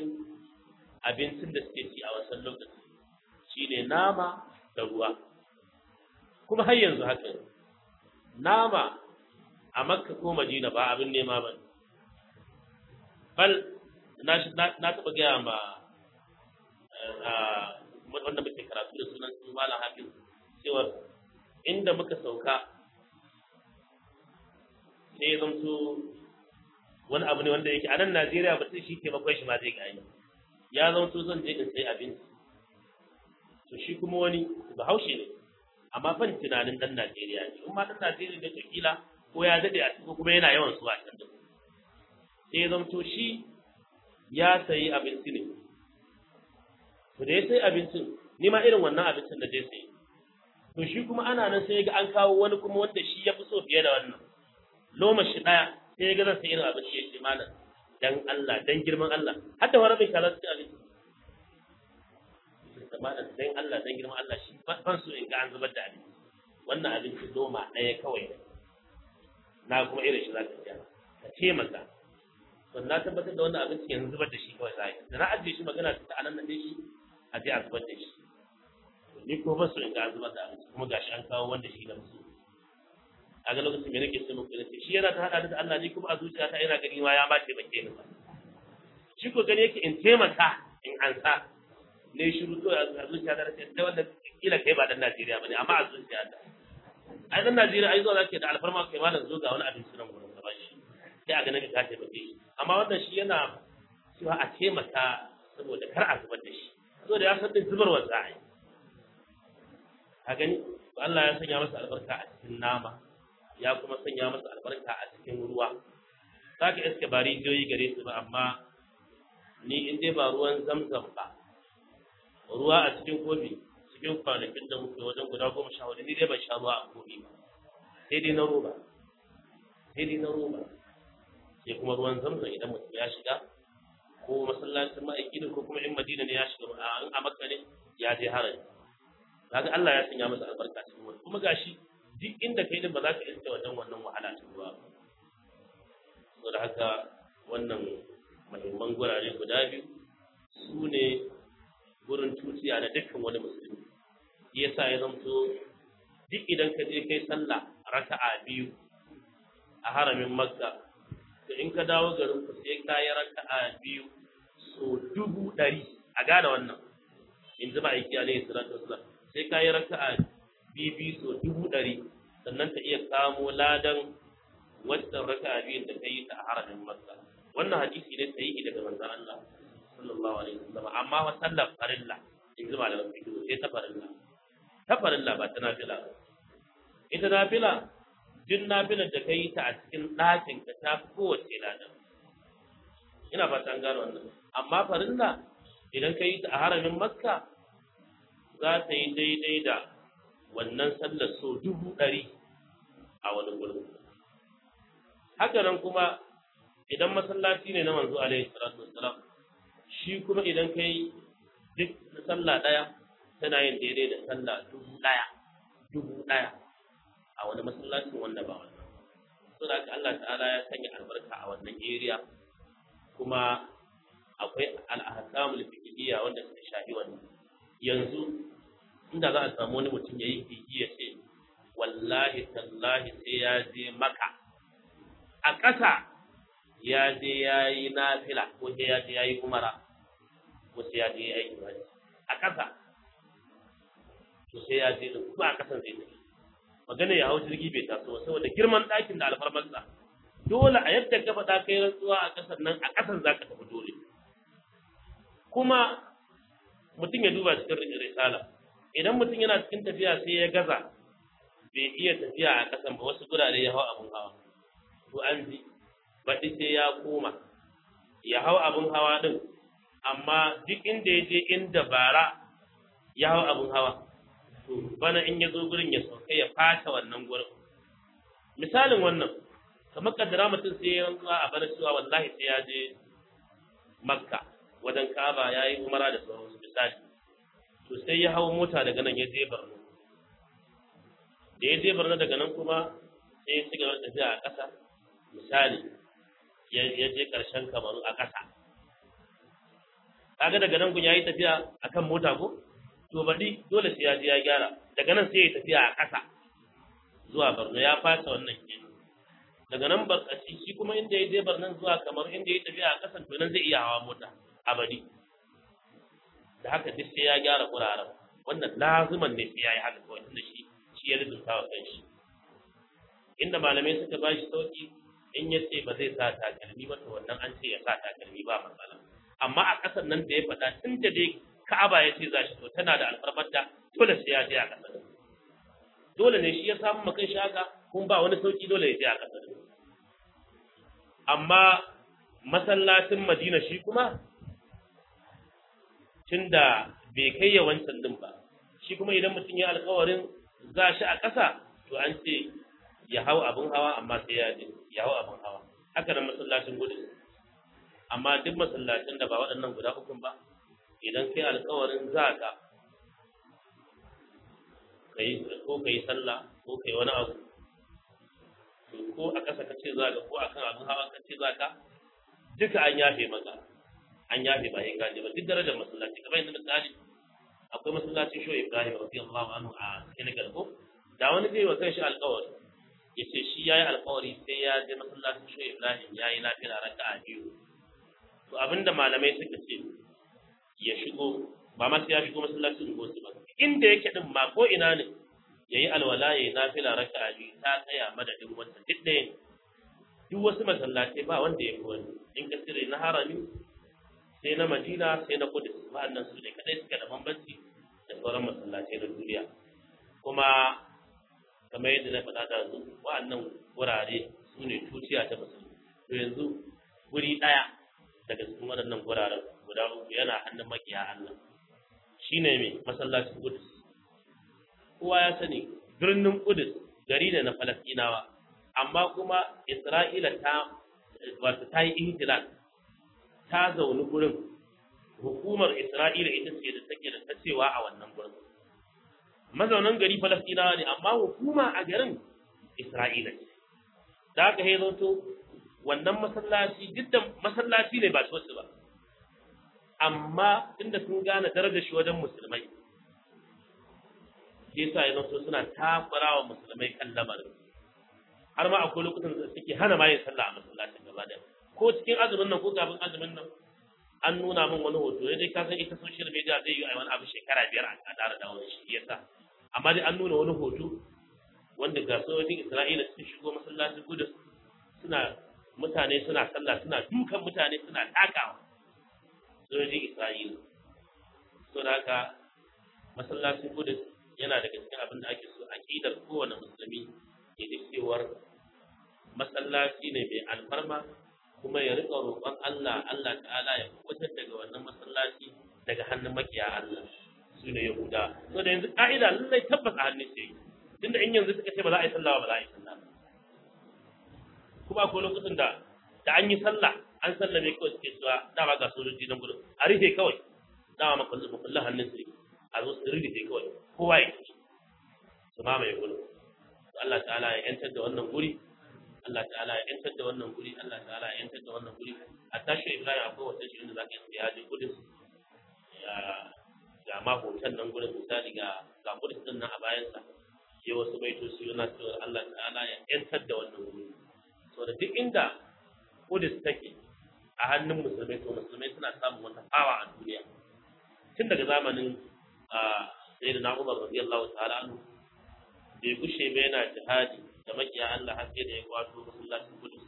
S1: abincin da suke ci a wasan lokaci shine nama da ruwa kuma har yanzu haka ne. nama a makka ko madina ba abin nema ba ne. bal na na- na taɓa gaya ma a wanda muke karatu da sunan su malam hafiz cewa inda muka sauka sai ya zamto wani abu ne wanda yake a nan Najeriya mutum shi taimakon shi ma zai gani ya zamto zan je in sai abinci to shi kuma wani bahaushe ne amma ban tunanin dan Najeriya ne in ma dan Najeriya ne to kila ko ya dade a cikin kuma yana yawan zuwa can da sai ya zamto shi ya sayi abinci ne to da ya sayi abincin ni ma irin wannan abincin da zai sayi to shi kuma ana nan sai ya ga an kawo wani kuma wanda shi ya fi so fiye da wannan loma shi daya sai ya ga zan sai irin abinci ya ce malam dan Allah dan girman Allah har da wani bai kaza su ci abinci da malam dan Allah dan girman Allah shi ban so in ga an zubar da abinci wannan abinci loma daya kawai ne na kuma irin shi za ka ci ka ce maka to na tabbatar da wannan abinci yanzu zubar da shi kawai za a yi da na ajiye shi magana ta anan nan shi a je a zubar da shi ni ko ba su in ga an zubar da abinci kuma gashi an kawo wanda shi na musu a ga lokacin me nake so muku nace shi yana ta hada da Allah ni kuma a zuciyata ina gani ma ya ba taimake ni ba shi ko gani yake in taimaka in ansa ne shiru to a zuciyata nace da wanda kila kai ba dan Najeriya bane amma a zuciyata ai dan Najeriya ai zo zake da alfarma kai malam zo ga wani abinci nan gurin ka bashi sai a ganin ka taimake shi amma wannan shi yana cewa a taimaka saboda kar a zubar da shi saboda ya san din zubarwa za a yi a gani to Allah ya sanya masa albarka a cikin nama ya kuma sanya masa albarka a cikin ruwa za ka iske ba rijiyoyi gare su ba amma ni in dai ba ruwan zamzam ba ruwa a cikin kofi cikin kwanakin da muke wajen guda goma sha hudu ni dai ban sha ruwa a kofi ba sai dai na roba sai dai na roba sai kuma ruwan zamzam idan mutum ya shiga ko masallacin ma'aiki ne ko kuma in madina ne ya shiga a in a makka ne ya je harami kaga Allah ya sanya masa albarka cikin wani kuma gashi duk inda kai din ba za ka iske wajen wannan wahala ta ruwa ba saboda haka wannan muhimman gurare guda biyu su ne gurin tuciya na dukkan wani musulmi shi yasa ya zamto duk idan ka je kai sallah raka'a biyu a haramin makka to in ka dawo garin ku sai ka yi raka'a biyu so dubu ɗari a gane wannan in ji ma'aiki alaihi salatu wasalam sai ka yi raka'a bibi so dubu ɗari sannan ta iya kamo ladan wancan raka'a biyun da ka yi ta a haramin makka wannan hadisi ne sahihi daga manzon Allah sallallahu alaihi wasallam amma wa sallar farilla in ji malaman fiqh sai ta farilla ta farilla ba ta nafila ba ita nafila duk nafilar da ka yi ta a cikin ɗakin ka ta fi kowace ladan ina fata an gano wannan amma farilla idan ka yi ta a haramin makka za ta yi daidai da wannan sallar so dubu ɗari a wani gurin haka nan kuma idan masallaci ne na manzo alaihi salatu wassalam shi kuma idan ka yi duk sallah ɗaya tana yin daidai da sallah dubu ɗaya dubu ɗaya a wani masallacin wanda ba wannan saboda haka Allah ta'ala ya sanya albarka a wannan area kuma akwai al-ahkamul fiqhiyya wanda suka shafi wannan yanzu inda za a samu wani mutum ya yi kiki ya ce wallahi tallahi sai ya je maka a ƙasa ya je ya yi nafila ko sai ya je ya yi umara ko sai ya je ya yi ibadi a ƙasa to sai ya je kuma a ƙasan zai tafi magana ya hau jirgi bai taso ba saboda girman ɗakin da alfarmarsa dole a yadda ka faɗa kai rantsuwa a ƙasan nan a ƙasan za ka tafi dole kuma mutum ya duba cikin risala idan mutum yana cikin tafiya sai ya gaza bai iya tafiya a ƙasan ba wasu gurare ya hau abin hawa to an ji baɗi sai ya koma ya hau abin hawa ɗin amma duk inda ya je inda bara ya hau abin hawa to bana in ya zo gurin ya sauka ya fata wannan gurin misalin wannan kamar kaddara mutum sai ya rantsuwa a bana cewa wallahi sai ya je makka wajen kaba ya yi umara da sauransu misali to sai ya hau mota daga nan ya je Borno da ya je Borno daga nan kuma sai ya ci gaba da tafiya a ƙasa misali ya je ƙarshen Kamaru a ƙasa kaga daga nan kun yayi tafiya akan mota ko to baɗi dole sai ya je ya gyara daga nan sai ya tafiya a ƙasa zuwa Borno ya fasa wannan kenan daga nan barkaci shi kuma inda ya je Barnan zuwa kamar inda ya tafi a kasan to nan zai iya hawa mota abadi da haka duk sai ya gyara guraren wannan laziman ne sai ya yi haka kawai tunda shi shi ya rubuta wa kanshi inda malamai suka ba shi sauki in ya ce ba zai sa takalmi ba to wannan an ce ya sa takalmi ba matsala amma a ƙasar nan da ya faɗa tun da dai Ka'aba ya ce za shi to tana da alfarmar da dole sai ya je a ƙasar dole ne shi ya samu makan shi haka kun ba wani sauki dole ya je a ƙasar amma masallacin Madina shi kuma tunda bai kai ya wancan din ba shi kuma idan mutum ya alƙawarin za shi a ƙasa to an ce ya hau abin hawa amma sai ya je ya hau abin hawa haka nan masallacin gudu amma duk masallacin da ba waɗannan guda uku ba idan kai alƙawarin za ka kai ko kai sallah ko kai wani abu to ko a ƙasa ka ce za ka ko akan abin hawa ka ce za ka duka an yafe maka an yafe ba ya gaje ba duk darajar masallaci kamar yadda misali akwai masallacin shoyi Ibrahim radiyallahu anhu a Senegal ko da wani zai wa kanshi alƙawari ya ce shi ya yi alƙawari sai ya je masallacin shoyi Ibrahim ya yi lafiya raka'a biyu to abinda malamai suka ce ya shigo ba ma sai ya shigo masallacin gosu ba inda yake din ma ko ina ne yayi alwala yayi nafila raka'a biyu ta tsaya madadin wannan duk ɗaya duk wasu masallatai ba wanda ya fi wani in ka tsire na harami sai na Madina sai na Kudus wa'annan su ne kadai suka da bambanci da sauran masallatai na duniya kuma kamar yadda na faɗa da su wa'annan wurare su ne tuciya ta musulmi to yanzu guri ɗaya daga cikin waɗannan guraren guda uku yana hannun makiya Allah shine mai masallacin Kudus kowa ya sani birnin Kudus gari ne na Falastinawa amma kuma Isra'ila ta wato ta yi ihtilal ta zauni gurin hukumar Isra'ila ita ce da take da tacewa a wannan gurin mazaunan gari Falastinawa ne amma hukuma a garin Isra'ila ce da aka yi zanto wannan masallaci duk da masallaci ne ba coci ba amma inda sun gane darajar shi wajen musulmai shi yasa ya zanto suna takura wa musulmai kan lamarin har ma akwai lokutan da suke hana ma yin sallah a masallacin gaba da ko cikin azumin nan ko kafin azumin nan an nuna min wani hoto ya dai ka san ita social media zai yi a wani abu shekara biyar a ƙara dawo da shi yasa amma dai an nuna wani hoto wanda ga sojojin Isra'ila sun shigo masallacin Kudus suna mutane suna sallah suna dukan mutane suna takawa sojojin Isra'ila so da haka masallacin Kudus yana daga cikin abin da ake so aqidar kowane musulmi ya ji cewar masallaci ne mai alfarma kuma ya rika roƙon Allah Allah ta'ala ya kubutar daga wannan masallaci daga hannun makiya Allah su ne Yahuda so da yanzu ka'ida lallai tabbas a hannun sai tunda in yanzu suka ce ba za a yi sallah ba za a yi sallah kuma akwai lokacin da da an yi sallah an sallame kawai suke cewa dama ga sojoji nan gudun a rufe kawai dama makullin makullin hannun su a zo su rufe kawai kowa ya ci su mamaye gudun Allah ta'ala ya yantar da wannan guri Allah ta'ala ya yantar da wannan guri Allah ta'ala ya yantar da wannan guri a tashi Ibrahim akwai wata shi inda zaka yi ya je gudun ga ma hoton nan gurin misali ga ga gudun din nan a bayansa sai wasu baitoci yana cewa Allah ta'ala ya yantar da wannan guri so da duk inda Kudus take a hannun musulmai to musulmai suna samun wata fawa a duniya tun daga zamanin sayyidina Umar radiyallahu ta'ala anhu bai gushe ba yana jihadi da makiya Allah har sai da ya kwato masallacin Kudus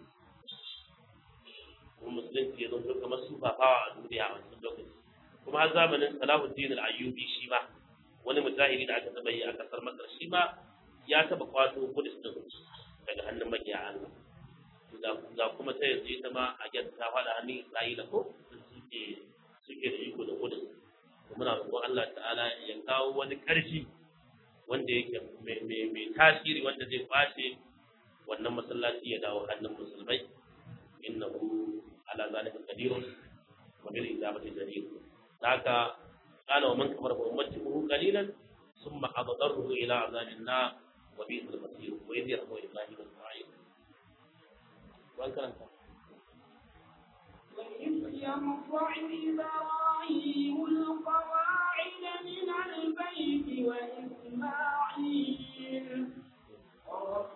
S1: kuma musulunci ya zo kamar su fafawa a duniya a wancan lokaci kuma har zamanin Salahuddin al-Ayyubi shi ma wani mujahidi da aka taba yi a kasar Masar shi ma ya taba kwato Kudus din daga hannun makiya Allah ga kuma ta yanzu ita ma a gyar ta faɗa hannun Isra'ila ko suke suke da iko da Kudus muna roƙon Allah ta'ala ya kawo wani ƙarfi wanda yake mai tasiri wanda zai kwace wannan masallaci ya dawo hannun musulmai innahu ala zalika qadirun wa bil ijabati jadir haka qala wa man kafara fa ummatuhu qalilan thumma addarruhu ila azabin nar wa bi'sal masir wa idh yarhamu ibrahim isma'il wan karanta
S2: وإذ يرفع إبراهيم القواعد من البيت وإسماعيل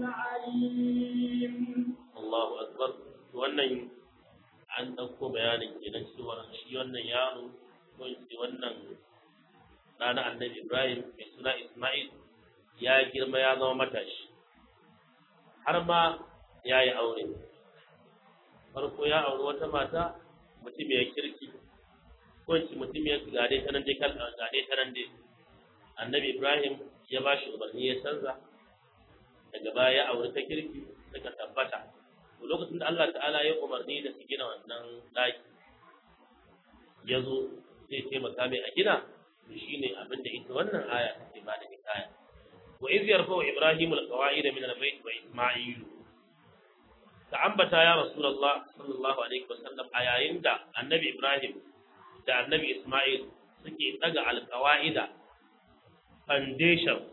S2: عليم
S1: Allahu akbar wannan an ɗauko bayanin kenan cewa shi wannan yaro ko in ce wannan ɗana annabi Ibrahim mai suna Ismail ya girma ya zama matashi har ma ya yi aure farko ya auri wata mata mutum ya kirki ko in ce mutum ya gade ta nan dai kal gade ta nan dai annabi Ibrahim ya ba shi umarni ya canza daga baya ya auri ta kirki suka tabbata to lokacin da Allah ta'ala ya umarni da su gina wannan daki ya zo zai taimaka mai a gina to shine abin da ita wannan aya take ba da hikaya wa iz yarfa'u ibrahimu alqawa'ida min albayt wa isma'il ka ambata ya rasulullah sallallahu alaihi wasallam a yayin da annabi ibrahim da annabi isma'il suke daga alqawa'ida foundation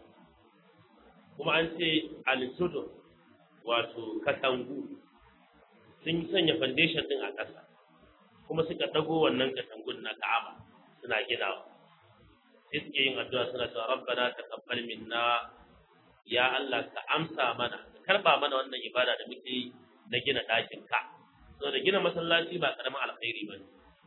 S1: kuma an ce al-sudur wato katangu sun sanya foundation din a ƙasa kuma suka dago wannan katangun na Ka'aba suna ginawa sai suke yin addu'a suna cewa rabbana taqabbal minna ya Allah ka amsa mana ka karba mana wannan ibada da muke yi na gina ɗakin ka saboda gina masallaci ba karamin alkhairi bane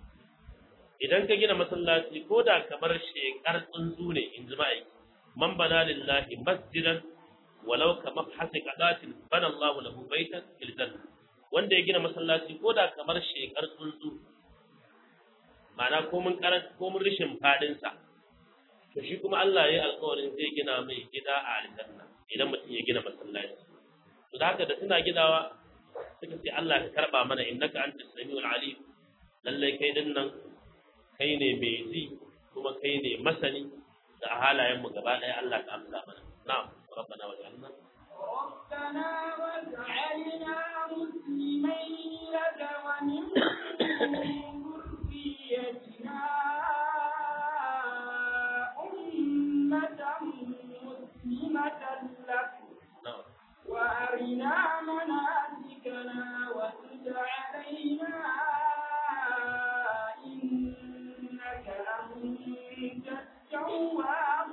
S1: idan ka gina masallaci ko da kamar shekar tsuntsu ne in ji ma'aiki man bana lillahi masjidan walau ka mafhasi qadatin bana Allahu lahu baitan fil janna wanda ya gina masallaci ko da kamar shekar tsuntsu ma'ana ko mun karan ko mun rishin fadin sa to shi kuma Allah ya yi alƙawarin zai gina mai gida a aljanna idan mutum ya gina masallaci to da haka da suna gidawa suka ce Allah ka karba mana innaka antas samiul alim lalle kai din nan kai ne mai ji kuma kai ne masani da halayen mu gaba ɗaya Allah ka amsa mana na'am rabbana wa ja'alna
S2: ربنا واجعلنا مسلمين لك ومن ذريتنا أمة مسلمة لك
S1: na'am
S2: وأرنا مناسكنا وتب علينا إنك أنت التواب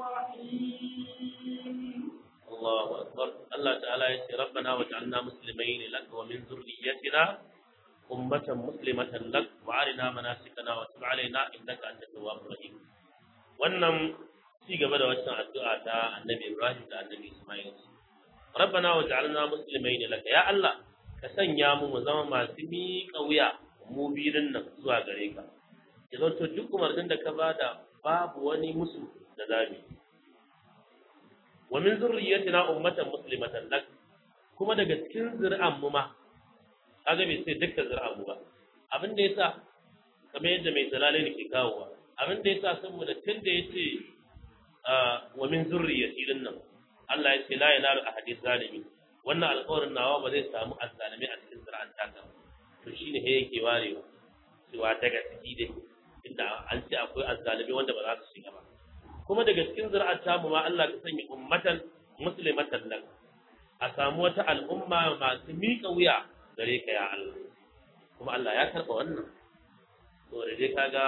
S2: الرحيم
S1: Allahu akbar Allah ta'ala ya ce rabbana waj'alna muslimaini lak wa min dhurriyyatina ummatan muslimatan lak wa arina manasikana wa tub alaina innaka antat tawwabur rahim wannan ci gaba da wannan addu'a ta annabi Ibrahim da annabi Ismail rabbana waj'alna muslimaini lak ya Allah ka sanya mu mu zama masu miƙa wuya mu biyun nan zuwa gare ka ya zanto duk umarnin da ka bada babu wani musu da zamu yi wa min zurriyyatina ummatan muslimatan lak kuma daga cikin zuri'an mu ma kaga bai sai dukkan zuri'an mu ba abin da yasa kamar yadda mai zalalai ne ke kawowa abin da yasa saboda tun da yace wa min zurriyyati din nan Allah ya ce la yanalu ahadith zalimi wannan alƙawarin nawa ba zai samu azzalimi a cikin zuri'an taka to shine he yake warewa cewa daga ciki dai inda an ce akwai azzalimi wanda ba za su shiga ba kuma daga cikin zuri'ar tamu ma Allah ka sanya ummatan muslimatan lak a samu wata al'umma masu miƙa wuya gare ka ya Allah kuma Allah ya karɓa wannan to da dai kaga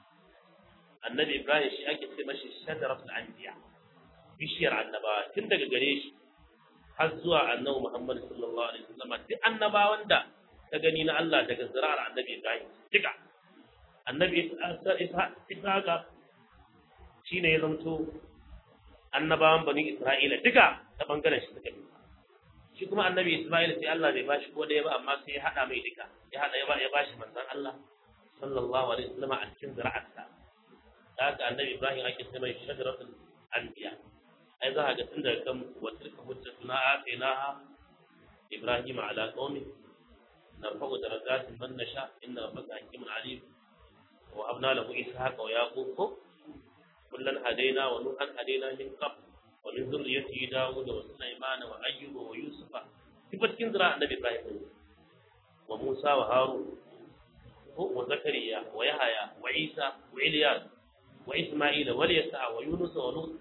S1: annabi Ibrahim shi ake ce mashi shajaratul anbiya bishiyar annabawa tun daga gare shi har zuwa annabi Muhammad sallallahu alaihi wasallam duk annabawan da ka gani na Allah daga zuri'ar annabi Ibrahim duka annabi Isa shi ne ya zamto annabawan bani Isra'ila duka ta bangaren shi suka bi shi kuma annabi Isma'il sai Allah bai bashi ko ɗaya ba amma sai ya haɗa mai duka ya haɗa ya ba ya bashi manzon Allah sallallahu alaihi wasallam a cikin zira'arsa da haka annabi Ibrahim ake ce mai shajaratul anbiya ai za ka ga tun daga kan wa tilka hujjatuna atainaha Ibrahim ala qaumi narfa'u darajatin man nasha inna rabbaka hakimun alim wa habna lahu ishaqa wa yaqub كلا هدينا ونوحا هدينا من قبل ومن ذريته داود وسليمان وأيوب ويوسف صفة كنزرة النبي إبراهيم وموسى وهارون وزكريا ويحيى وعيسى وإلياس وإسماعيل واليسع ويونس ولوط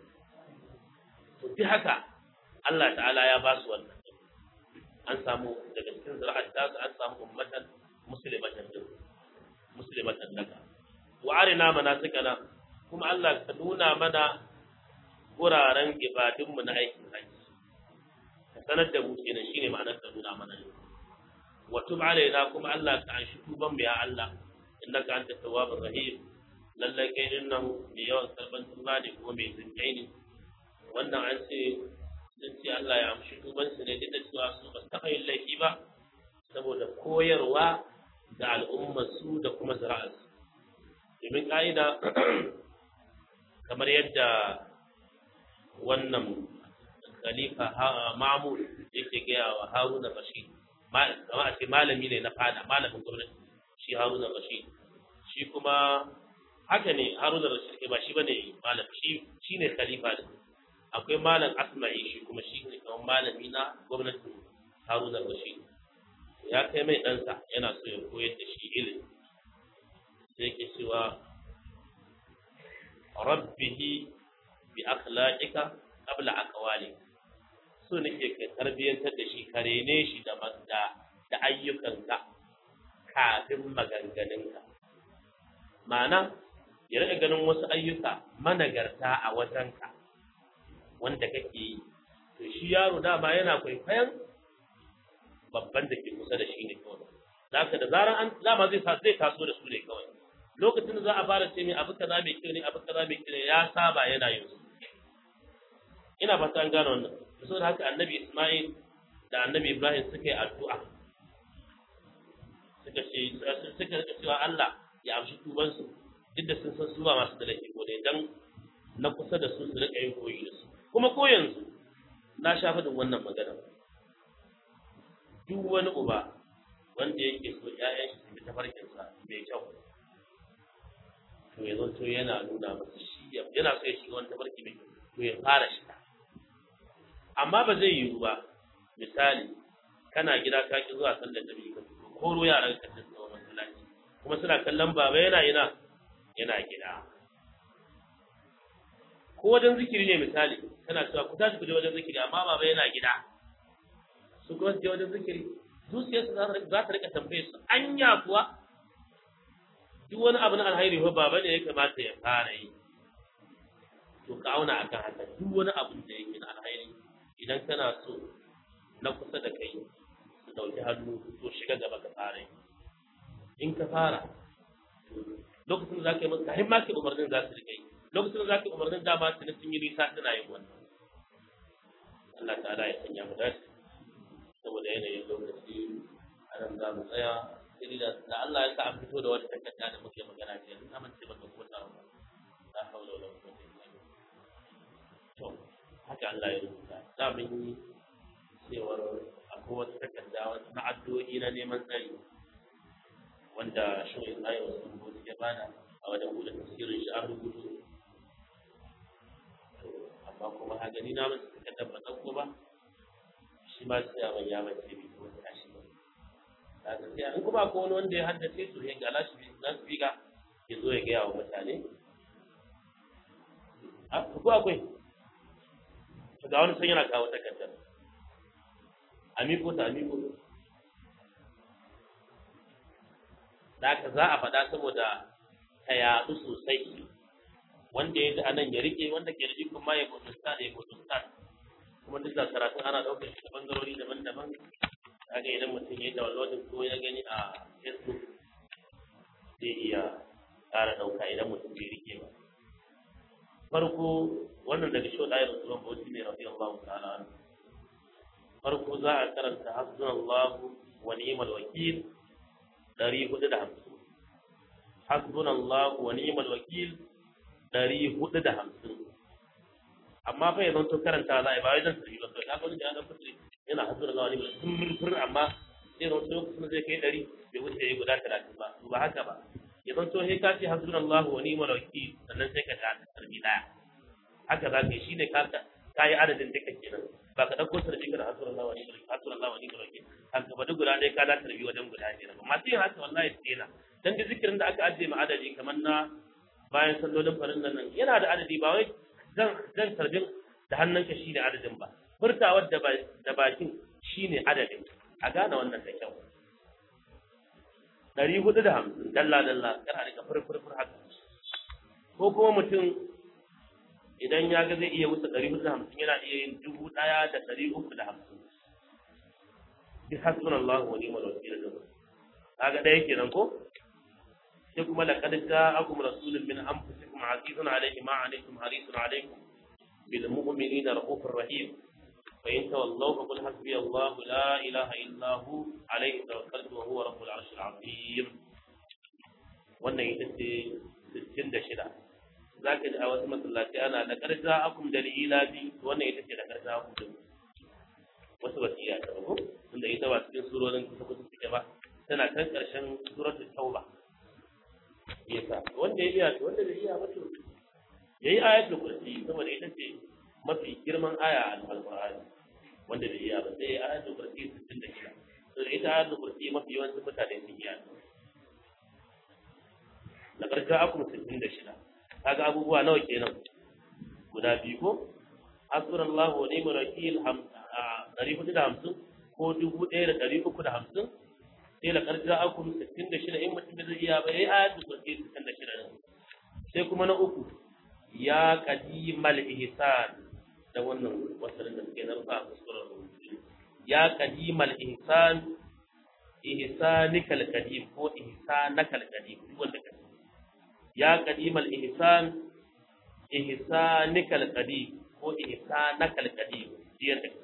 S1: في haka Allah ta'ala ya ba su wannan an samu daga cikin zira'ar tasu an samu ummatan muslimatan din muslimatan laka wa arina manasikana kuma Allah ka nuna mana wuraren ibadunmu na aikin hajji ka sanar da mu kenan shine ma'anar ka nuna mana ne wa tub alaina kuma Allah ka anshi tuban mu ya Allah innaka anta tawwabur rahim lallai kai din nan mai yawan karban tuba ne kuma mai zinkai ne wannan an ce sun ce Allah ya amshi tuban su ne duk da cewa su ba su taɓa yin laifi ba saboda koyarwa ga al'ummar su da kuma zira'arsu domin ƙa'ida kamar yadda wannan khalifa mamur yake gaya wa haruna rashid kama a ce malami ne na fada malamin gwamnati shi haruna rashid shi kuma haka ne haruna rashid ba shi bane malam shi shi ne khalifa ne akwai malam asma'i shi kuma shi ne kamar malami na gwamnatin haruna rashid ya kai mai ɗansa yana so ya koyar da shi ilimi sai ke cewa rabbihi bi akhlaqika qabla aqwali so nake ka tarbiyantar da shi ka rene shi da da da ayyukanka kafin maganganunka ma'ana ya rika ganin wasu ayyuka managarta a wajenka wanda kake yi to shi yaro dama yana kwaikwayon babban da ke kusa da shi ne kawai zaka da zaran an dama zai zai taso da su ne kawai lokacin da za a fara ce mai abu kaza mai kyau ne abu kaza mai kyau ne ya saba yana yin su ina fata an gano wannan saboda haka annabi Isma'il da annabi Ibrahim suka yi addu'a suka ce suka rika cewa Allah ya amshi tuban su duk da sun san su ba masu da laifi ko ne dan na kusa da su su rika yin koyi da su kuma ko yanzu na sha faɗin wannan magana duk wani uba wanda yake so ƴaƴan shi su bi tafarkinsa mai kyau to ya to yana nuna masa shi yana so ya shiga wani tafarki mai to ya fara shiga amma ba zai yiwu ba misali kana gida ka ki zuwa sallar da ka koro yaran ka ta tsawo masallaci kuma suna kallon baba yana ina yana gida ko wajen zikiri ne misali kana cewa ku tashi ku je wajen zikiri amma baba yana gida su kuma su je wajen zikiri zuciyarsu za ta rika tambaye su anya kuwa duk wani abu na alhairi fa baba ne ya kamata ya fara yi to ka auna akan haka duk wani abu da yake na alhairi idan kana so na kusa da kai su dauki hannu to shiga gaba ka fara yi in ka fara lokacin da za ka yi masa himma ke umarnin za su rika yi lokacin da za ka yi umarnin dama su ne sun yi nisa suna yin wannan Allah ta'ala ya sanya mu dace saboda yanayin lokaci a nan za mu tsaya sai da da Allah ya sa an fito da wata takarda da muke magana ce yanzu amince ba ka kota ba la haula wala quwwata illa billah to haka Allah ya rubuta za mu yi cewar akwai wata takarda na addu'o'i na neman tsari wanda shi ya yi wasu rubutu ya bada a wajen buɗe tafsirin shi an rubutu amma kuma ha gani na masu takardar ba ɗauko ba shi ma sai a ya mace bai kuma tashi ba daga sai in kuma ko wani wanda ya haddace su ya gala shi za su biga ya zo ya gaya wa mutane a ko akwai to ga wani san yana kawo takardar amiko ta amiko da haka za a faɗa saboda ta yaɗu sosai wanda ya ji anan ya rike wanda ke da ikon ma ya mutunta da ya mutunta kuma duk da karatun ana ɗaukar shi da bangarori daban-daban kaga idan mutum ya yi downloading ko ya gani a facebook zai iya ƙara ɗauka idan mutum bai rike ba farko wannan daga shi ɗaya rasuwan bauchi ne rafi Allah ta'ala farko za a karanta hasbunallahu wa ni'mal wakil ɗari hudu da hamsin hasbunallahu wa ni'mal wakil ɗari hudu da hamsin amma fa yanzu to karanta za a yi ba wai zan tafi ba to ka ga ya ga fitri yana hasbuna Allah wa ni'mal wakil fur amma sai zan to lokacin zai kai ɗari bai wuce ya guda talatin ba ba haka ba ya zan to sai ka ce hasbuna Allah wa ni'mal wakil sannan sai ka ga tarbi daya haka za ka yi shine ka ka yi adadin duka kenan ba ka dauko tarbi kana hasbuna Allah wa ni'mal wakil hasbuna Allah wa ni'mal wakil haka ba duk guda ɗaya ka da tarbi wajen guda biyar ba masu yin haka wallahi su daina dan da zikirin da aka ajiye ma adadi kamar na bayan sallolin farin nan yana da adadi ba wai zan zan tarbin da hannunka shi ne adadin ba furtawar da da bakin shi ne adadin a gane wannan da kyau ɗari hudu da hamsin dalla dalla kana rika furfurfur haka ko kuma mutum idan ya ga zai iya wuce ɗari hudu da hamsin yana iya yin dubu ɗaya da ɗari uku da hamsin bi hasbunallahu wa ni'mal wakeel din kaga dai kenan ko sai kuma laqad ja'akum rasulun min anfusikum azizun alayhi ma anittum harisun alaykum bil mu'minina rahufur rahim fa in tawallaw fa qul hasbi allah la ilaha illa hu alayhi tawakkaltu wa huwa rabbul arshil azim wannan ita ce 66 zaka ji a wasu masallaci ana laqad ja'akum dalila bi wannan ita ce laqad ja'akum din wasu wasiya ta ko tunda ita ba cikin surorin kusa kusa suke ba tana kan ƙarshen suratul tauba yasa wanda ya iya to wanda bai iya ba to yayi ayatul kursi saboda ita ce mafi girman aya a alqur'ani wanda bai iya ba sai ayatul kursi 66 to ita ayatul kursi mafi yawancin mutane sun iya na ƙarshen akum 66 kaga abubuwa nawa kenan guda biyu ko hasbunallahu wa ni'mal wakil 450 ko 1350 sai la karja akum 66 in mutum zai iya ba yayi ayatul kursi 66 sai kuma na uku ya qadimal ihsan da wannan wasarin da suke narfa a kuskuren rubutu ya qadimal ihsan ihsanikal qadim ko ihsanakal qadim duk wanda ka ya qadimal ihsan ihsanikal qadim ko ihsanakal qadim diyar da ka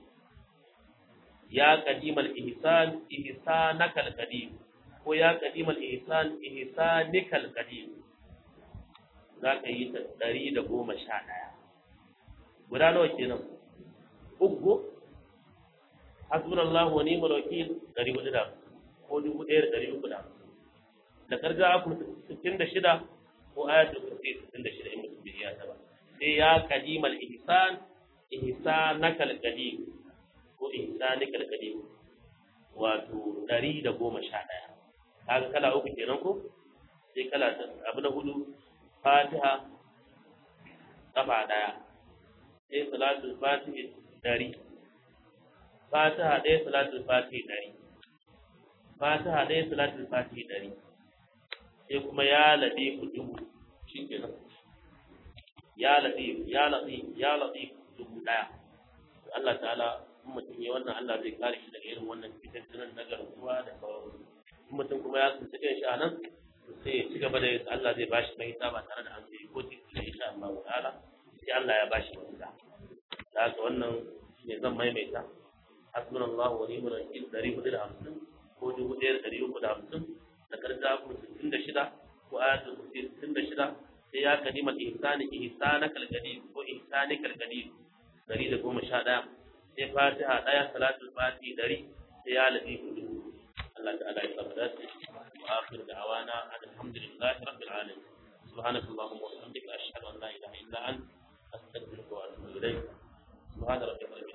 S1: ya qadimal ihsan ihsanakal qadim ko ya qadimal ihsan ihsanikal qadim za ka yi ta ɗari da goma sha ɗaya guda nawa kenan uku hasbunallahu wa ni'mal wakil ɗari hudu da ko dubu ɗaya da ɗari uku da da karja aku sittin da shida ko ayatul kursi sittin da shida in mutum bai iya ta ba sai ya qadimal ihsan ihsanakal qadim ko ihsanikal qadim wato ɗari da goma sha ɗaya kaga kala uku kenan ko sai kala abu na hudu fatiha kafa ɗaya sai salatul fatihi ɗari fatiha ɗaya salatul fatihi ɗari fatiha ɗaya salatul fatihi ɗari sai kuma ya laɗe ku dubu shi kenan ya laɗe ya laɗe ya laɗe dubu ɗaya Allah ta'ala in mutum ya wannan Allah zai kare shi daga irin wannan fitattunan na garkuwa da sauransu in mutum kuma ya tsinci kan shi a nan sai ya ci gaba da Allah zai bashi mahita ba tare da an sai ko titi da insha Allah ta'ala sai Allah ya bashi mahita da haka wannan ne zan maimaita hasbunallahu wa ni'mal wakil dari hudu da hamsin ko dubu ɗaya da ɗari uku da hamsin da karza ku sittin da shida ko ayatul kursi sittin da shida sai ya kalima ihsani ihsana kalgadi ko ihsani kalgadi dari da goma sha ɗaya sai fatiha ɗaya salatul fati dari sai ya lafi hudu Allah ta'ala ya saba dace وآخر دعوانا أن الحمد لله رب العالمين سبحانك اللهم وبحمدك أشهد أن لا إله إلا أنت أستغفرك وأتوب إليك سبحان ربك رب